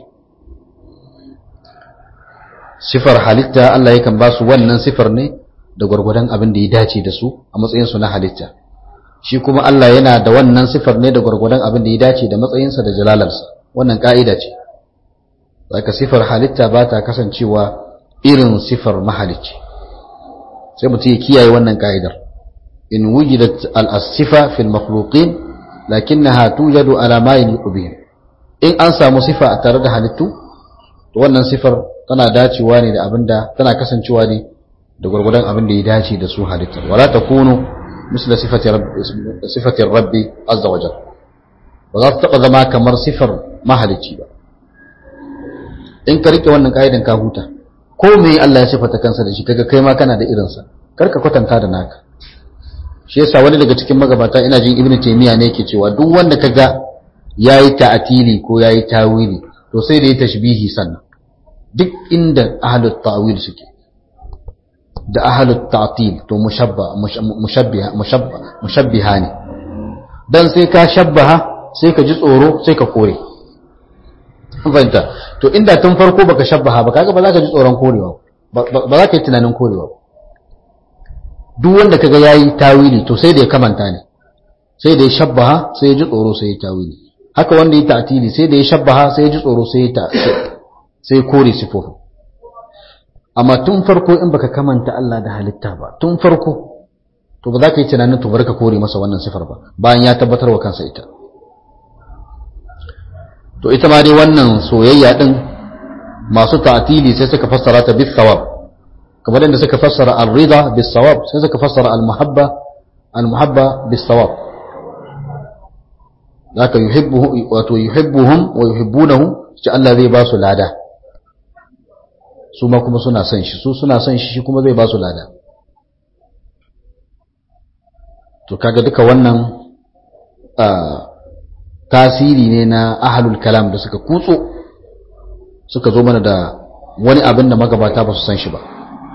sifar halitta Allah yakan ba su wannan sifar ne da gwargwadon abin da ya dace da su a matsayin su na halitta shi kuma Allah yana da wannan sifar ne da gwargwadon abin da ya dace da matsayinsa da jalalarsa wannan ka'ida ce zaka sifar halitta ba ta kasancewa irin sifar mahalicci sai mutum ya kiyaye wannan ka'idar in wujidat al-sifa fil makhluqin lakinnaha tujadu ala ma yaliqu bihim in an samu sifa a tare da halittu to wannan sifar tana dacewa ne da abinda tana kasancewa ne da gurgurdan abin da ya dace da su halittar wala takunu misla sifati rabbi sifati rabbi azza wa jalla ba za ta taba zama kamar sifar mahalicci ba in ka rike wannan kaidan ka huta ko me Allah ya sifata kansa da shi kaga kai ma kana da irinsa kar ka kwatanta da naka shi yasa wani daga cikin magabata ina jin ibnu taymiya ne yake cewa duk wanda kaga yayi ta'atili ko yayi tawili to sai da yi tashbihi sannan duk inda ahlut ta'wil suke da ahlut ta'til to mushabba mushabbiha mushabba mushabbiha ne dan sai ka shabbaha sai ka ji tsoro sai ka kore fahimta to inda tun farko baka shabbaha ba kaga ba za ka ji tsoron korewa ba za ka yi tunanin korewa duk wanda kaga yayi tawili to sai da ya kamanta ne sai da ya shabbaha sai ya ji tsoro sai ya tawili haka wanda ya ta'tili sai da ya shabbaha sai ya ji tsoro sai ya ta sai ya kore sifofin amma tun farko in baka kamanta Allah da halitta ba tun farko to ba za ka yi tunanin to bari ka kore masa wannan sifar ba bayan ya tabbatar wa kansa ita to ita ma dai wannan soyayya din masu ta'tili sai suka fassara ta bis sawab kamar yadda suka fassara ar-rida bis sawab sai suka fassara al-muhabba al-muhabba bis sawab zaka yuhibbuhu wato yuhibbuhum wa yuhibbunahu ce Allah zai ba su lada su ma kuma suna son shi su suna son shi shi kuma zai ba su lada to kaga duka wannan tasiri ne na ahalul kalam da suka kutso suka zo mana da wani abin da magabata ba su san shi ba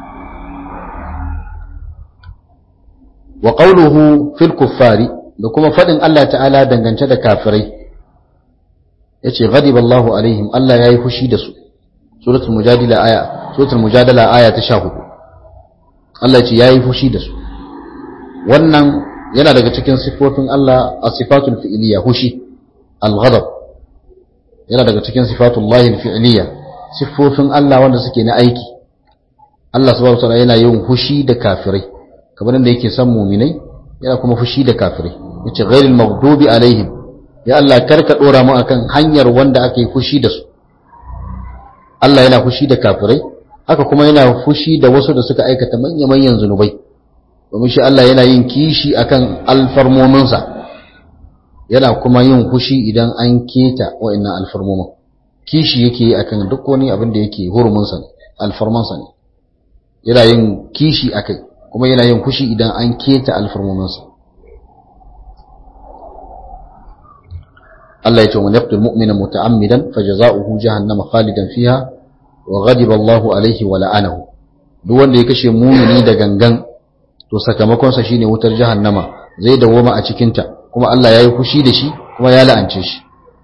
wa qawluhu fil kuffari da kuma fadin Allah ta'ala dangance da kafirai yace ghadiba Allahu alaihim Allah yayi fushi da su suratul mujadila aya suratul mujadala aya ta 14 Allah yace yayi fushi da su wannan yana daga cikin sifofin Allah as-sifatul fi'liyya fushi al-ghadab yana daga cikin sifatullahi al-fi'liyya sifofin Allah wanda suke na aiki Allah subhanahu wataala yana yin fushi da kafirai kamar da yake san mu'minai yana kuma fushi da kafirai yace ghairil maghdubi alaihim ya Allah karka dora mu akan hanyar wanda aka yi fushi da su Allah yana fushi da kafirai haka kuma yana fushi da wasu da suka aikata manya-manyan zunubai domin shi Allah yana yin kishi akan alfarmominsa yana kuma yin fushi idan an keta wa'annan alfarmomin kishi yake yi akan duk wani abin da yake hurumunsa ne alfarmansa ne yana yin kishi akai kuma yana yin fushi idan an keta alfarmominsa Allah ya ce wa yaqtul mu'mina muta'ammidan fajaza'uhu jahannama khalidan fiha wa ghadiba Allahu alaihi wa la'anahu duk wanda ya kashe mumini da gangan to sakamakon sa shine wutar jahannama zai dawoma a cikin ta kuma Allah yayi fushi da shi kuma ya la'ance shi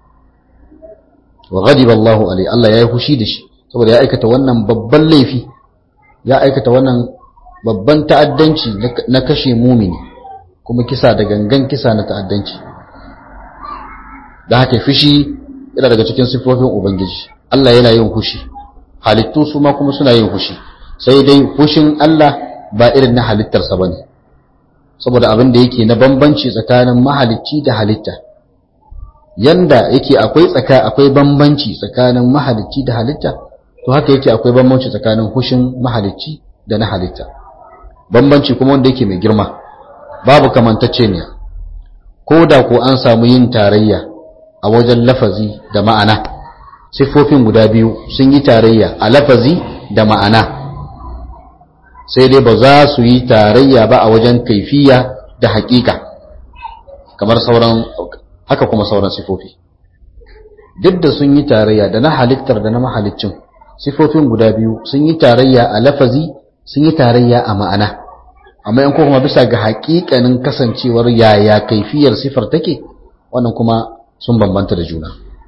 wa ghadiba Allahu alaihi Allah yayi fushi da shi saboda ya aikata wannan babban laifi ya aikata wannan babban ta'addanci na kashe mumini kuma kisa da gangan kisa na ta'addanci da haka fushi yana daga cikin sifofin ubangiji Allah yana yin fushi halittu su ma kuma suna yin fushi sai dai fushin Allah ba irin na halittarsa bane saboda abin da yake na bambanci tsakanin mahalicci da halitta yanda yake akwai tsaka akwai bambanci tsakanin mahalicci da halitta to haka yake akwai bambanci tsakanin fushin mahalicci da na halitta bambanci kuma wanda yake mai girma babu kamantacceniya ko da ko an samu yin tarayya a wajen lafazi da ma'ana siffofin guda biyu sun yi tarayya a lafazi da ma'ana sai dai ba za su yi tarayya ba a wajen kaifiya da haƙiƙa kamar sauran haka kuma sauran sifofi duk da sun yi tarayya da na halittar da na mahalicin sifofin guda biyu sun yi tarayya a lafazi sun yi tarayya a ma'ana amma in kuma bisa ga haƙiƙanin kasancewar yaya kaifiyar sifar take wannan kuma sun bambanta da juna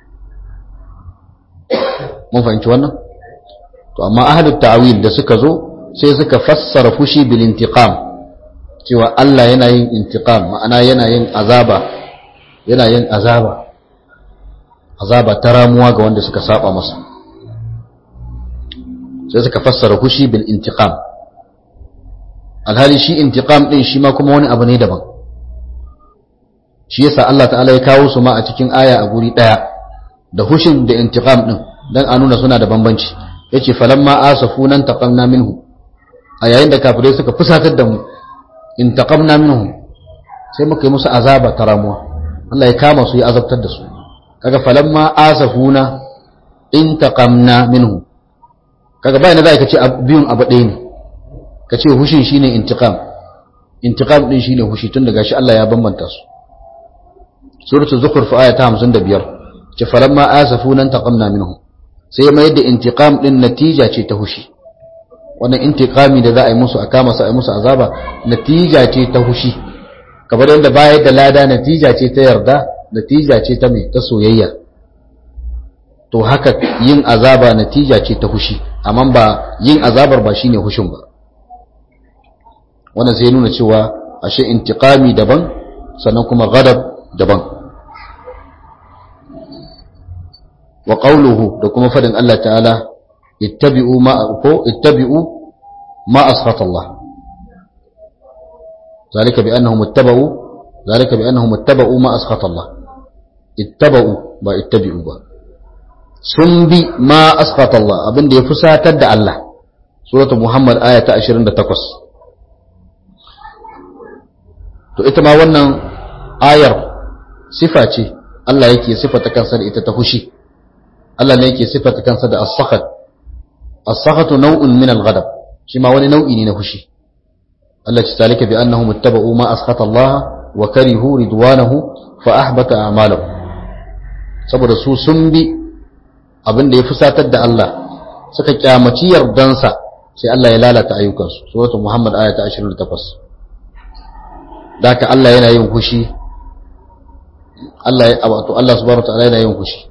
mun fahimci wannan to amma ahlut ta'wil da suka zo sai suka fassara fushi bil intiqam cewa Allah yana yin intiqam ma'ana yana yin azaba yana yin azaba azaba ta ramuwa ga wanda suka saba masa sai suka fassara fushi bil intiqam alhali shi intiqam din shi ma kuma wani abu ne daban shi yasa Allah ta'ala ya kawo su ma a cikin aya a guri daya da hushin da intiqam din dan a nuna suna da bambanci yace falamma asafuna taqamna minhu a yayin da kafirai suka fusatar da mu intaqamna minhum sai muka yi musu azaba ta ramuwa Allah ya kama su ya azabtar da su kaga falamma asafuna intaqamna minhum kaga bayan da ka ce biyun abu ɗaya ne ka ce hushin shine intiqam intiqam din shine hushi tun daga shi Allah ya bambanta su suratul zukhruf aya ta 55 ce falamma asafuna intaqamna minhum sai mai da intiqam din natija ce ta hushi wannan intiqami da za a yi musu a kama su a yi musu azaba natija ce ta hushi kamar yadda bayar da lada natija ce ta yarda natija ce ta mai ta soyayya to haka yin azaba natija ce ta hushi amma ba yin azabar ba shine hushin ba wannan sai nuna cewa ashe intiqami daban sannan kuma ghadab daban wa qawluhu da kuma fadin Allah ta'ala ittabi'u ma ko ittabi'u ma askhata Allah ذلك بأنهم اتبعوا ذلك بأنهم اتبعوا ما أسخط الله اتبعوا با اتبعوا با sun bi ma askhata Allah abin da ya fusatar da Allah suratul Muhammad aya ta 28 to ita ma wannan ayar sifa ce Allah yake sifata kansa da ita ta fushi Allah ne yake sifata kansa da as-sakhat as-sakhatu naw'un min al-ghadab shi ma wani nau'i ne na fushi Allah ce zalika bi annahum ittaba'u ma askhata Allah wa karihu ridwanahu fa ahbata a'malahum saboda su sun bi abin da ya fusatar da Allah suka kyamaci yardansa sai Allah ya lalata ayyukansu suratul Muhammad aya ta 28 daka Allah yana yin fushi Allah ya wato Allah subhanahu wa ta'ala yana yin fushi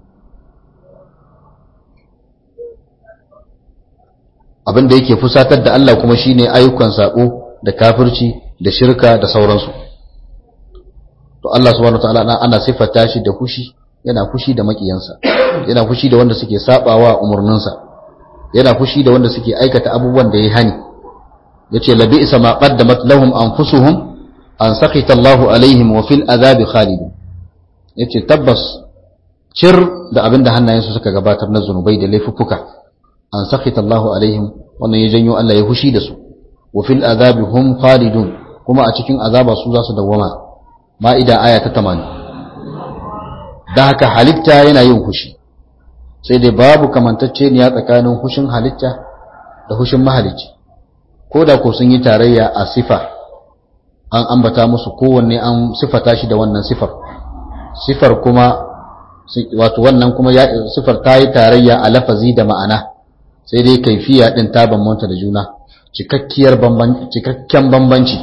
abin da yake fusatar da Allah kuma shine ayyukan sako da kafirci da shirka da sauransu to Allah subhanahu wataala ana sifata shi da fushi yana fushi da makiyansa yana fushi da wanda suke sabawa umurninsa yana fushi da wanda suke aikata abubuwan da ya hani yace labi isa ma qaddamat lahum anfusuhum an sakhita Allahu alaihim wa fil azabi khalidun yace tabbas cir da abinda hannayensu suka gabatar na zunubai da laifuffuka an sakhita Allahu alaihim wannan ya janyo Allah ya fushi da su wa fil azabi hum khalidun kuma a cikin azaba su za su dawwama ma'ida aya ta 80 dan haka halitta yana yin fushi sai dai babu kamantacce ne tsakanin hushin halitta da hushin mahalicci ko da ko sun yi tarayya a sifa an ambata musu kowanne an sifata shi da wannan sifar sifar kuma wato wannan kuma sifar ta yi tarayya a lafazi da ma'ana sai dai kaifiya din ta bambanta da juna cikakkiyar bambanci cikakken bambanci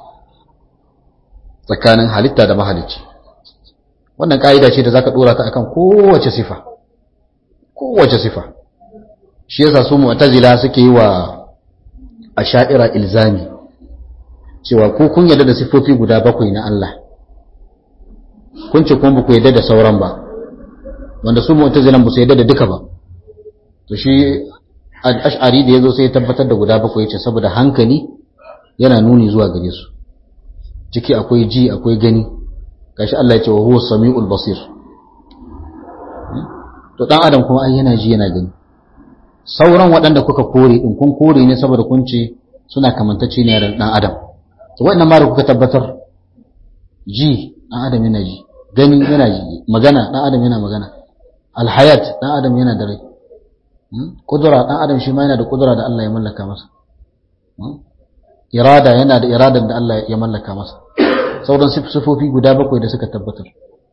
tsakanin halitta da mahalicci wannan ka'ida ce da zaka dora ta akan kowace sifa kowace sifa shi yasa su mu'tazila suke yi wa asha'ira ilzami cewa ko kun yarda da sifofi guda bakwai na Allah kun ce kuma ba ku yarda da sauran ba wanda su mu'tazilan ba su yarda da duka ba to shi ash'ari da yazo sai ya tabbatar da guda bakwai yace saboda hankali yana nuni zuwa gare su ciki akwai ji akwai gani gashi Allah ya ce wa huwa samiul basir to dan adam kuma ai yana ji yana gani sauran waɗanda kuka kore din kun kore ne saboda kun ce suna kamantacce ne da dan adam to wannan ma da kuka tabbatar ji dan adam yana ji gani yana ji magana dan adam yana magana alhayat dan adam yana da rai kudura dan adam shi ma yana da kudura da Allah ya mallaka masa irada yana da iradan da Allah ya mallaka masa sauran sifofi guda bakwai da suka tabbatar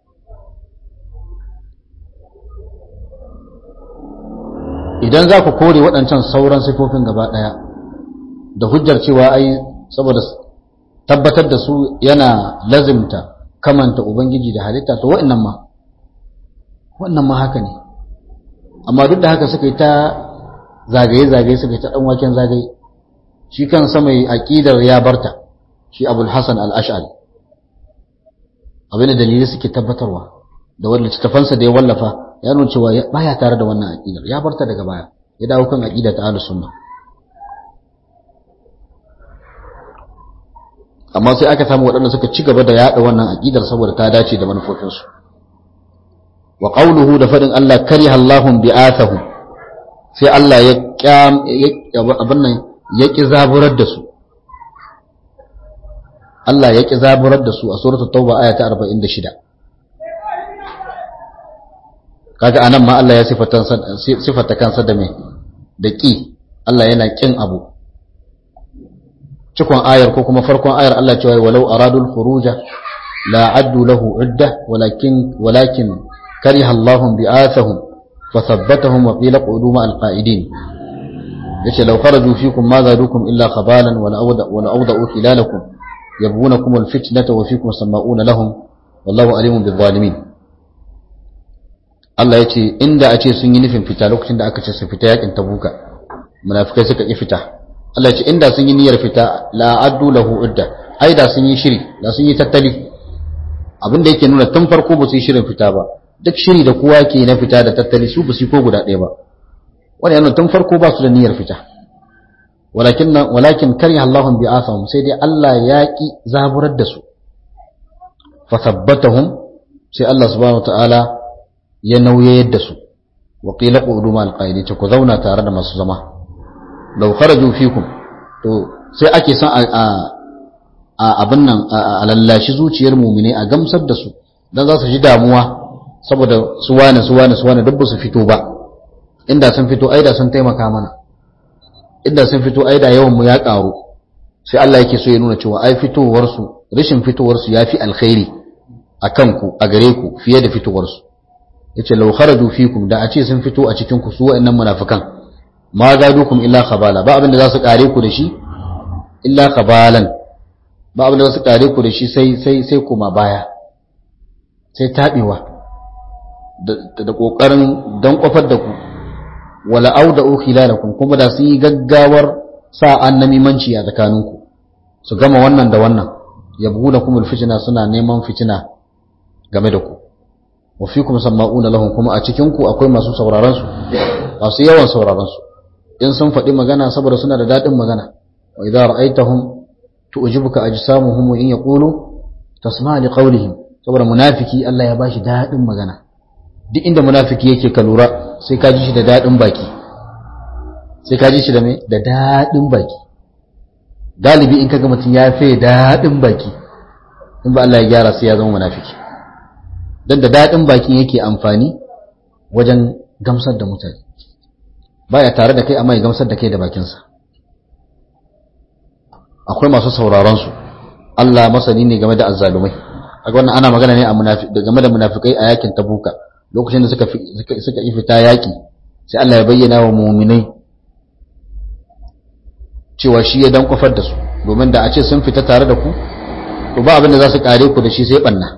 idan za ku kore waɗancan sauran sifofin gaba ɗaya da hujjar cewa ai saboda tabbatar da su yana lazimta kamanta ubangiji da halitta to wa'annan ma wannan ma haka ne amma duk da haka suka yi ta zagaye-zagaye suka yi ta ɗan waken zagaye shi kan mai aƙidar ya barta shi abul hassan al'ash'ari abin da dalilai suke tabbatarwa da wanda littattafansa da ya wallafa ya nuna cewa baya tare da wannan aƙidar ya barta daga baya ya dawo kan aƙida ta ahlus sunna amma sai aka samu waɗanda suka ci gaba da yaɗa wannan aƙidar saboda ta dace da manufofinsu wa qawluhu da faɗin Allah kariha Allahum bi'athahum sai Allah ya kyam abin nan ya ki zaburar da su Allah ya ki zaburar da su a suratul tauba aya ta 46 kaga anan ma Allah ya sifata sifata kansa da me da ki Allah yana kin abu cikon ayar ko kuma farkon ayar Allah cewa walau aradul khuruja la addu lahu udda walakin walakin kariha Allahum bi'athahum fathabbatahum wa qila qudu ma alqa'idin yace law kharaju fikum ma zadukum illa khabalan wa la'awda wa la'awda'u khilalakum yabghunakum alfitnata wa fikum sama'una lahum wallahu alimun bizzalimin Allah yace inda a ce sun yi nufin fita lokacin da aka ce su fita yakin tabuka munafikai suka ki fita Allah ce inda sun yi niyyar fita la addu lahu udda ai da sun yi shiri da sun yi tattali abin da yake nuna tun farko ba su yi shirin fita ba duk shiri da kowa ke na fita da tattali su ba su ko guda ɗaya ba wani yana tun farko ba su da niyyar fita walakin walakin kariha Allahum bi asahum sai dai Allah ya ki zaburar da su fa thabbatahum sai Allah subhanahu wataala ya nauyayar da su wa qila qudu ma alqaidi ku zauna tare da masu zama lau kharaju fikum to sai ake son a abin nan a lallashi zuciyar mumine a gamsar da su dan za su ji damuwa saboda su wane su wane su wane duk su fito ba inda sun fito aida sun taimaka mana inda sun fito aida yawan mu ya karu sai Allah yake so ya nuna cewa ai fitowar su rashin fitowar su yafi alkhairi akan ku a gare ku fiye da fitowar su yace law kharaju fikum da a ce sun fito a cikin ku su wa'annan munafikan ma zadukum illa khabala ba abinda za su kare ku da shi illa khabalan ba abinda za su kare ku da shi sai sai sai kuma baya sai tabewa da da kokarin dan kofar da ku wala auda khilalakum kuma da sun yi gaggawar sa annamimanci a tsakaninku su gama wannan da wannan yabghunakum alfitna suna neman fitina game da ku wa fikum sama'una lahum kuma a cikin ku akwai masu sauraron su masu yawan sauraron su in sun faɗi magana saboda suna da daɗin magana wa idza ra'aytahum tu'jibuka ajsamuhum wa in yaqulu tasma' li qawlihim saboda munafiki Allah ya bashi daɗin magana duk inda munafiki yake ka lura sai ka ji shi da daɗin baki sai ka ji shi da me da daɗin baki galibi in kaga mutum ya fi daɗin baki in ba Allah ya gyara sai ya zama munafiki dan da daɗin bakin yake amfani wajen gamsar da mutane baya tare da kai amma ya gamsar da kai da bakinsa akwai masu sauraron su Allah masani ne game da azzalumai kaga wannan ana magana ne a game da munafikai a yakin tabuka lokacin da suka suka yi fita yaki sai Allah ya bayyana wa mu'minai cewa shi ya dan kofar da su domin da a ce sun fita tare da ku to ba abin da za su kare ku da shi sai banna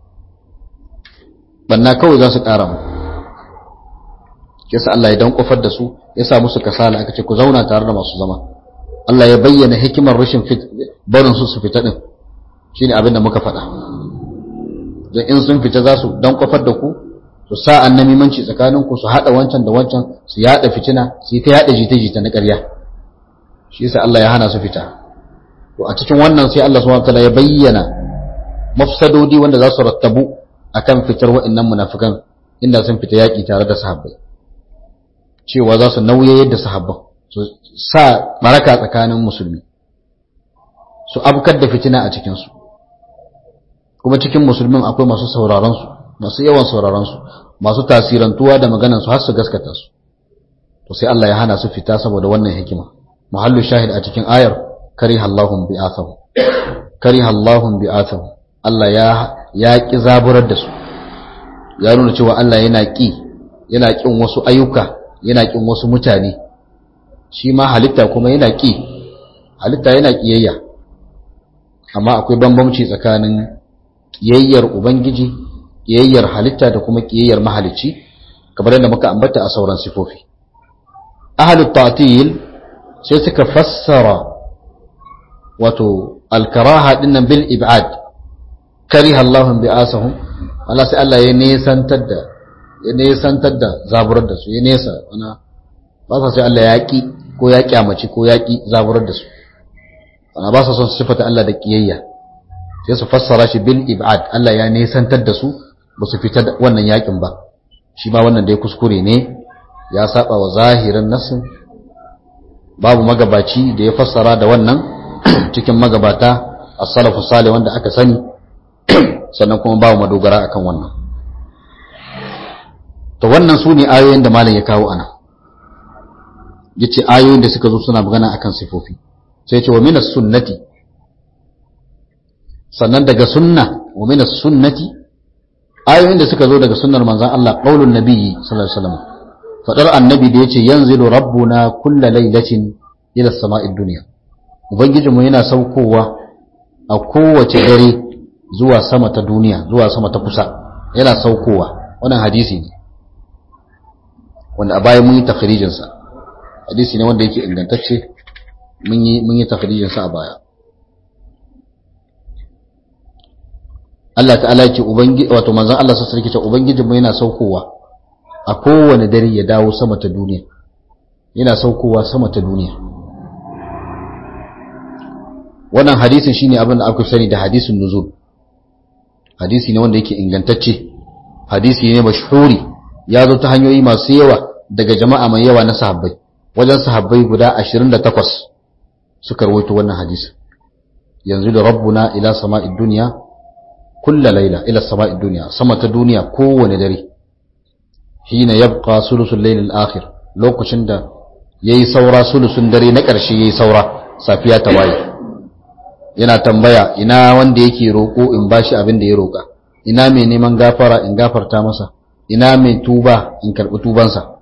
banna kawai za su kara mu yasa Allah ya dan kofar da su ya sa musu kasala aka ce ku zauna tare da masu zama Allah ya bayyana hikimar rashin barin su su fita din shine abin da muka faɗa don in sun fita za su dan kofar da ku su sa annamimanci tsakanin ku su hada wancan da wancan su yada fitina su yi ta yada jita-jita na ƙarya shi yasa Allah ya hana su fita to a cikin wannan sai Allah subhanahu wataala ya bayyana mafsadodi wanda za su rattabu akan fitar wa'annan munafikan inda sun fita yaki tare da sahabbai cewa za su nauye yadda sahabban su sa maraka tsakanin musulmi su abkar da fitina a cikinsu kuma cikin musulmin akwai masu sauraronsu masu yawan sauraronsu masu tasirantuwa da maganansu har su gaskata su to sai Allah ya hana su fita saboda wannan hikima muhallu shahid a cikin ayar kariha Allahum bi'athahu kariha Allahum bi'athahu Allah ya ya ki zaburar da su ya nuna cewa Allah yana ki yana kin wasu ayyuka yana kin wasu mutane shi ma halitta kuma yana ki halitta yana kiyayya amma akwai bambamci tsakanin kiyayyar ubangiji kiyayyar halitta da kuma kiyayyar mahalicci kamar yadda muka ambata a sauran sifofi ahlut ta'til sai suka fassara wato alkaraha dinnan bil ib'ad kariha Allahum bi'asahum Allah sai Allah ya nesantar da ya nesantar da zaburar da su ya nesa wana ba sa sai Allah ya ki ko ya kyamaci ko ya ki zaburar da su ana ba sa son su sifata Allah da kiyayya sai su fassara shi bil ib'ad Allah ya nesantar da su ba su fita wannan yakin ba shi ma wannan dai kuskure ne ya saba wa zahirin nasin babu magabaci da ya fassara da wannan cikin magabata as-salafu salih wanda aka sani sannan kuma babu madogara akan wannan to wannan su ne ayoyin da malam ya kawo ana yace ayoyin da suka zo suna magana akan sifofi sai ce wa minas sunnati sannan daga sunna wa minas sunnati ayoyin da suka zo daga sunnar manzon Allah qaulun nabiyyi sallallahu alaihi wasallam fadar annabi da yace yanzilu rabbuna kulla lailatin ila sama'id dunya ubangijinmu yana saukowa a kowace dare zuwa sama ta duniya zuwa sama ta kusa yana saukowa wannan hadisi ne wanda a baya mun yi takhrijin sa hadisi ne wanda yake ingantacce mun yi mun yi takhrijin sa a baya Allah ta'ala yake ubangi wato manzon Allah sallallahu alaihi wasallam ubangijinmu yana saukowa a kowane dare ya dawo sama ta duniya yana saukowa sama ta duniya wannan hadisin shine abin da aka sani da hadisin nuzul hadisi ne wanda yake ingantacce hadisi ne mashhuri ya zo ta hanyoyi masu yawa daga jama'a mai yawa na sahabbai wajen sahabbai guda 28 suka rawaito wannan hadisi yanzu da rabbuna ila sama'id dunya kullu layla ila sama'id dunya sama ta duniya kowane dare hina yabqa sulusul layl al-akhir lokacin da yayi saura sulusun dare na ƙarshe yayi saura safiya ta waye yana tambaya ina wanda yake roƙo in bashi abin da ya roƙa ina mai neman gafara in gafarta masa ina mai tuba in karɓi tubansa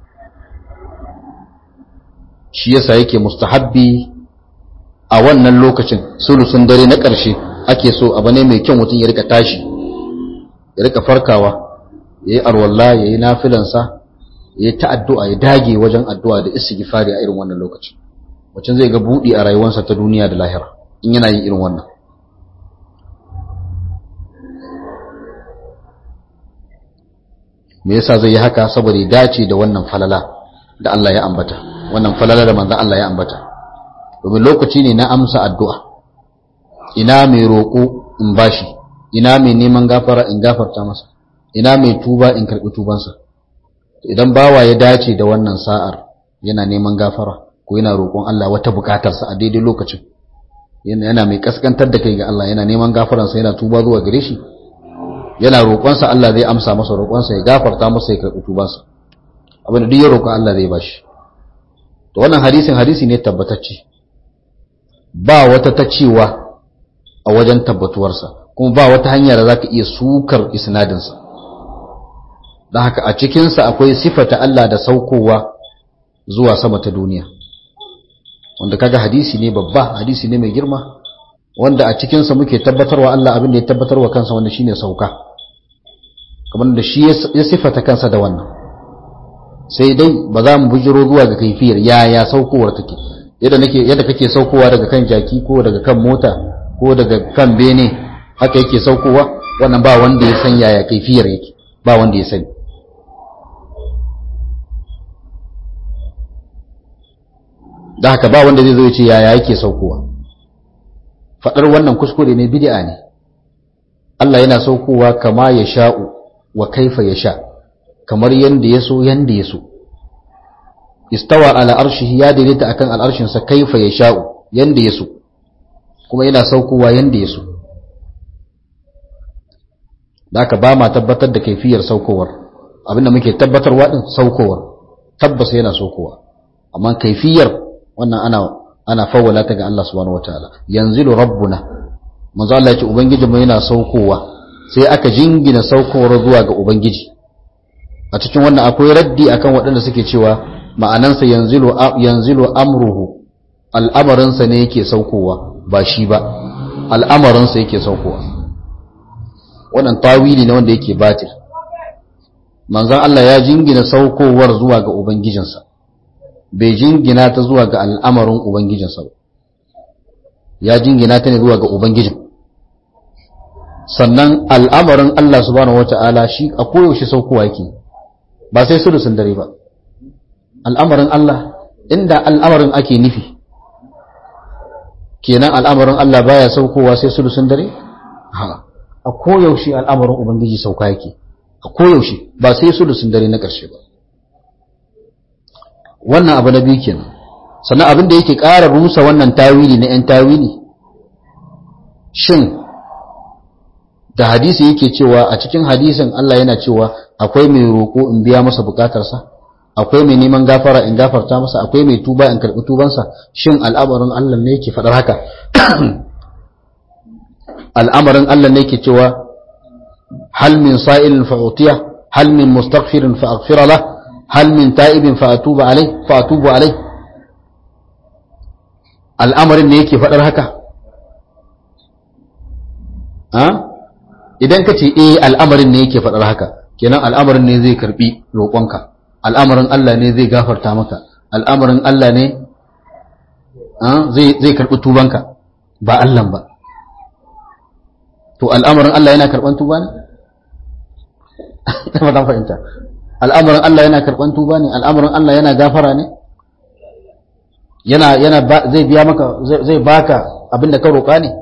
shi yasa yake mustahabbi a wannan lokacin sulusun dare na ƙarshe ake so abu ne mai kyau mutum ya rika tashi ya rika farkawa ya yi arwalla ya yi nafilansa ya yi ta'addu'a ya dage wajen addu'a da istighfari a irin wannan lokacin wacin zai ga buɗi a rayuwarsa ta duniya da lahira in yana yin irin wannan me yasa zai yi haka saboda ya dace da wannan falala da Allah ya ambata wannan falala da manzon Allah ya ambata domin lokaci ne na amsa addu'a ina mai roƙo in bashi ina mai neman gafara in gafarta masa ina mai tuba in karɓi tubansa idan bawa ya dace da wannan sa'ar yana neman gafara ko yana roƙon Allah wata buƙatarsa a daidai lokacin yana mai kaskantar da kai ga Allah yana neman gafaransa yana tuba zuwa gare shi yana roƙonsa Allah zai amsa masa roƙonsa ya gafarta masa ya karɓi tubansa abin da duk ya roƙa Allah zai bashi to wannan hadisin hadisi ne tabbatacce ba wata ta cewa a wajen tabbatuwarsa kuma ba wata hanya da zaka iya sukar isnadinsa don haka a cikinsa akwai sifata Allah da saukowa zuwa sama ta duniya wanda kaga hadisi ne babba hadisi ne mai girma wanda a cikinsa muke tabbatarwa Allah abin da ya tabbatarwa kansa wanda shine sauka kamar da shi ya sifata kansa da wannan sai dai ba za mu bujiro zuwa ga kaifiyar yaya saukowar take yadda nake yadda kake saukowa daga kan jaki ko daga kan mota ko daga kan bene haka yake saukowa wannan ba wanda ya san yaya kaifiyar yake ba wanda ya sani da haka ba wanda zai zo ya ce yaya yake saukowa faɗar wannan kuskure ne bid'a ne Allah yana saukowa kama ya sha'u wa kaifa ya sha kamar yanda ya so yanda ya so istawa ala arshihi ya daidaita akan al'arshinsa kaifa ya sha'u yanda ya so kuma yana saukowa yanda ya so da aka ba ma tabbatar da kaifiyar saukowar abinda muke tabbatarwa din saukowar tabbas yana saukowa amma kaifiyar wannan ana ana fawwala ta ga Allah subhanahu wataala yanzilu rabbuna manzo Allah ya ce ubangijinmu yana saukowa sai aka jingina saukowar zuwa ga ubangiji a cikin wannan akwai raddi akan waɗanda suke cewa ma'anansa yanzilu yanzilu amruhu al'amarinsa ne yake saukowa ba shi ba al'amarinsa yake saukowa wannan tawili ne wanda yake batil manzon Allah ya jingina saukowar zuwa ga ubangijinsa bai jingina ta zuwa ga al'amarin ubangijinsa ba ya jingina ta ne zuwa ga ubangijin sannan al'amarin Allah subhanahu wata'ala shi a koyaushe saukowa yake ba sai sulusun dare ba al'amarin Allah inda al'amarin ake nufi kenan al'amarin Allah baya saukowa sai sulusun dare a koyaushe al'amarin ubangiji sauka yake a koyaushe ba sai sulusun dare na ƙarshe ba wannan abu na biyu kenan sannan abin da yake ƙara rusa wannan tawili na 'yan tawili shin da hadisi yake cewa a cikin hadisin Allah yana cewa akwai mai roƙo in biya masa bukatarsa akwai mai neman gafara in gafarta masa akwai mai tuba in karɓi tubansa shin al'amarin Allah ne yake faɗar haka al'amarin Allah ne yake cewa hal min sa'ilin fa'utiya hal min mustaghfirin fa'aghfira lah hal min ta'ibin fa'atubu alai fa'atubu alai al'amarin ne yake faɗar haka idan ka ce eh al'amarin ne yake faɗar haka kenan al'amarin ne zai karbi roƙonka al'amarin Allah ne zai gafarta maka al'amarin Allah ne zai karbi tubanka ba Allah ba to al'amarin Allah yana karban tuba ne ba ta fahimta al'amarin Allah yana karban tuba ne al'amarin Allah yana gafara ne yana yana zai biya maka zai baka abin da ka roƙa ne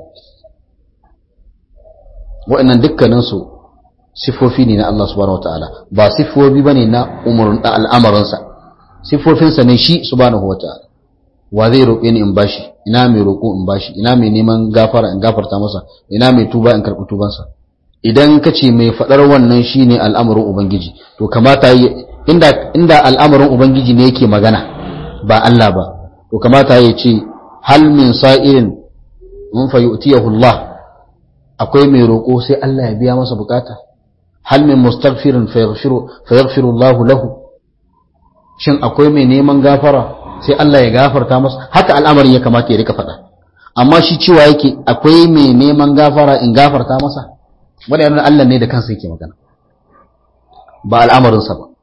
wa'annan dukkaninsu siffofi ne na Allah subhanahu wataala ba siffofi bane na umurun da al'amarinsa siffofinsa ne shi subhanahu wataala wa zai roƙe ni in bashi ina mai roƙo in bashi ina mai neman gafara in gafarta masa ina mai tuba in karɓi tubansa idan ka ce mai faɗar wannan shine al'amarin ubangiji to kamata inda inda al'amarin ubangiji ne yake magana ba Allah ba to kamata ya ce hal min sa'irin mun fa yu'tiyahu Allah akwai mai roƙo sai Allah ya biya masa bukata hal min mustaghfirin fayaghfiru fayaghfiru Allah lahu shin akwai mai neman gafara sai Allah ya gafarta masa haka al'amarin ya kamata ya rika faɗa amma shi cewa yake akwai mai neman gafara in gafarta masa wanda yana Allah ne da kansa yake magana ba al'amarinsa ba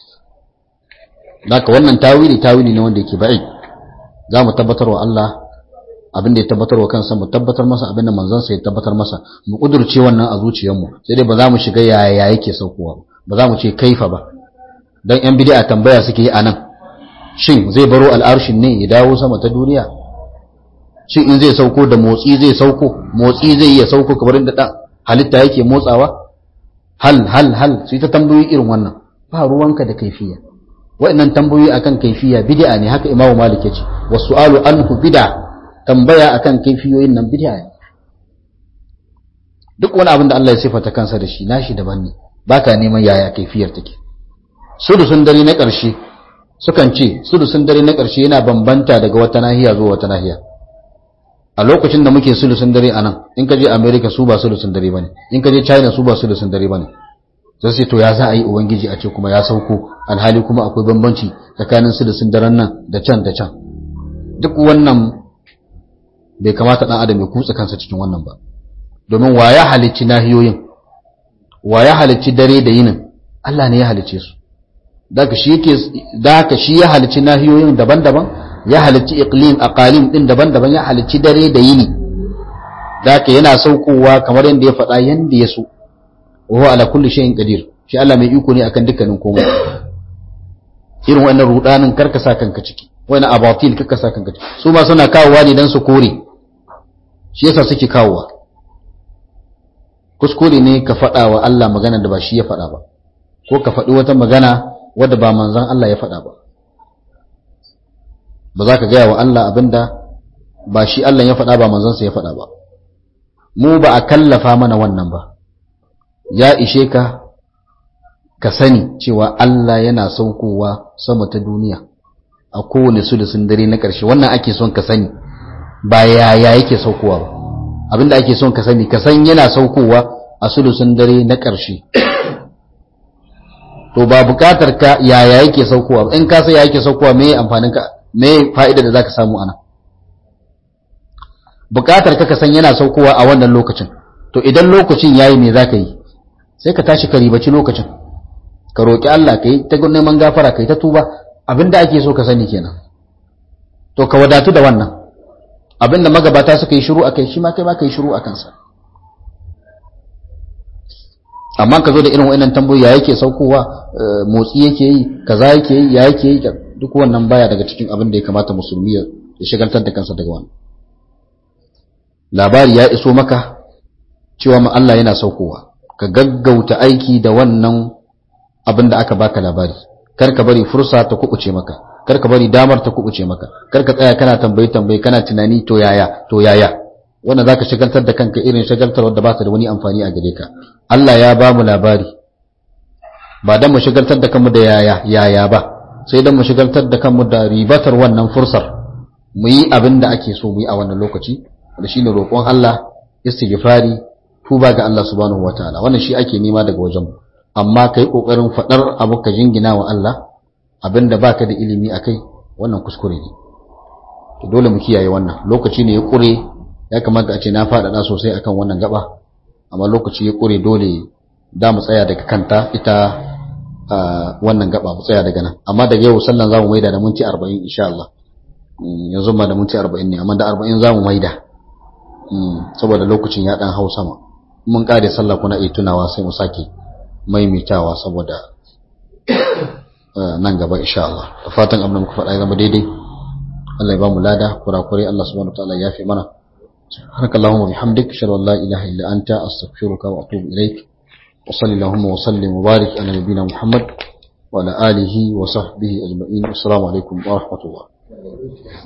Daka wannan tawili tawili ne wanda yake ba'i za mu tabbatar wa Allah abin da ya tabbatar wa kansa mu tabbatar masa abin da manzansa ya tabbatar masa mu kudurce wannan a zuciyarmu sai dai ba za mu shiga yaya yake saukowa ba za mu ce kaifa ba dan yan bid'a tambaya suke yi anan shin zai baro al'arshin ne ya dawo sama ta duniya shin in zai sauko da motsi zai sauko motsi zai iya sauko kamar inda dan halitta yake motsawa hal hal hal sai ta tambayoyi irin wannan ba ruwanka da kaifiya wa'annan tambayoyi akan kaifiya bid'a ne haka imamu malik ya ce wasu'alu anhu bid'a tambaya akan kaifiyoyin nan bid'a ne duk wani abin da Allah ya sifata kansa da shi nashi daban ne baka neman yaya kaifiyar take sudusun dare na ƙarshe sukan ce sudusun dare na ƙarshe yana bambanta daga wata nahiya zuwa wata nahiya a lokacin da muke sulusun dare a nan in ka je america su ba sulusun dare bane in ka je china su ba sulusun dare bane sai sai to ya za a yi ubangiji a ce kuma ya sauko alhali kuma akwai bambanci tsakanin sulusun daren nan da can da can duk wannan bai kamata dan adam ya kutsa kansa cikin wannan ba domin wa ya halicci nahiyoyin wa ya halicci dare da yinin Allah ne ya halicce su daga shi yake daga shi ya halicci nahiyoyin daban-daban ya halicci iqlim aqalim din daban-daban ya halicci dare da yini daga yana saukowa kamar yanda ya faɗa yanda ya so wa ala kulli shay'in qadir shi Allah mai iko ne akan dukkanin komai irin wannan rudanin karka sa kanka ciki wani abatil karka sa kanka ciki su ma suna kawowa ne dan su kore shi yasa suke kawowa kuskure ne ka faɗa wa Allah magana da ba shi ya faɗa ba ko ka faɗi wata magana wadda ba manzan Allah ya faɗa ba ba za ka gaya wa Allah abinda ba shi Allah ya faɗa ba manzansa ya faɗa ba mu ba a kallafa mana wannan ba ya ishe ka ka sani cewa Allah yana saukowa sama ta duniya a kowane sulusun dare na ƙarshe wannan ake son ka sani ba yaya yake saukowa ba abinda ake son ka sani ka san yana saukowa a sulusun dare na ƙarshe to ba buƙatar ka yaya yake saukowa in ka san yaya yake saukowa me amfanin ka me fa'ida da zaka samu ana buƙatar ka ka san yana saukowa a wannan lokacin to idan lokacin yayi me zaka yi sai ka tashi ka ribaci lokacin ka roki Allah kai ta neman gafara kai ta tuba abinda ake so ka sani kenan to ka wadatu da wannan abinda magabata suka yi shiru akai shi ma kai ma kai shiru akan sa amma ka zo da irin wa'annan tambayoyi ya yake saukowa motsi yake yi kaza yake yi ya yake yi duk wannan baya daga cikin abin da ya kamata musulmi ya shigaltar da kansa daga wannan labari ya iso maka cewa ma Allah yana saukowa ka gaggauta aiki da wannan abin da aka baka labari kar ka bari fursa ta kubuce maka kar ka bari damar ta kubuce maka kar ka tsaya kana tambayi tambayi kana tunani to yaya to yaya wannan zaka shagaltar da kanka irin shagaltar wanda ba ta da wani amfani a gare ka Allah ya ba mu labari ba dan mu shagaltar da kanmu da yaya yaya ba sai dan mu shagaltar da kanmu da ribatar wannan fursar mu yi abin da ake so mu yi a wannan lokaci da shine roƙon Allah istighfari tuba ga Allah subhanahu wataala wannan shi ake nema daga wajen mu amma kai kokarin fadar abu ka jingina wa Allah abinda baka da ilimi akai wannan kuskure ne to dole mu kiyaye wannan lokaci ne ya kure ya kamata a ce na faɗaɗa sosai akan wannan gaba amma lokaci ya kure dole da mu tsaya daga kanta ita wannan gaba mu tsaya daga nan amma daga yau sallan zamu maida da minti 40 insha Allah yanzu ma da minti 40 ne amma da 40 zamu maida saboda lokacin ya dan hau sama mun kare sallah kuna iya tunawa sai mu sake maimaitawa saboda nan gaba insha Allah da fatan abin da muka faɗa ya zama daidai Allah ya ba mu lada kurakurai Allah subhanahu wataala ya fi mana سبحانك اللهم وبحمدك اشهد ان لا اله الا انت استغفرك واتوب اليك وصلى اللهم وسلم وبارك على نبينا محمد وعلى اله وصحبه اجمعين والسلام عليكم ورحمه الله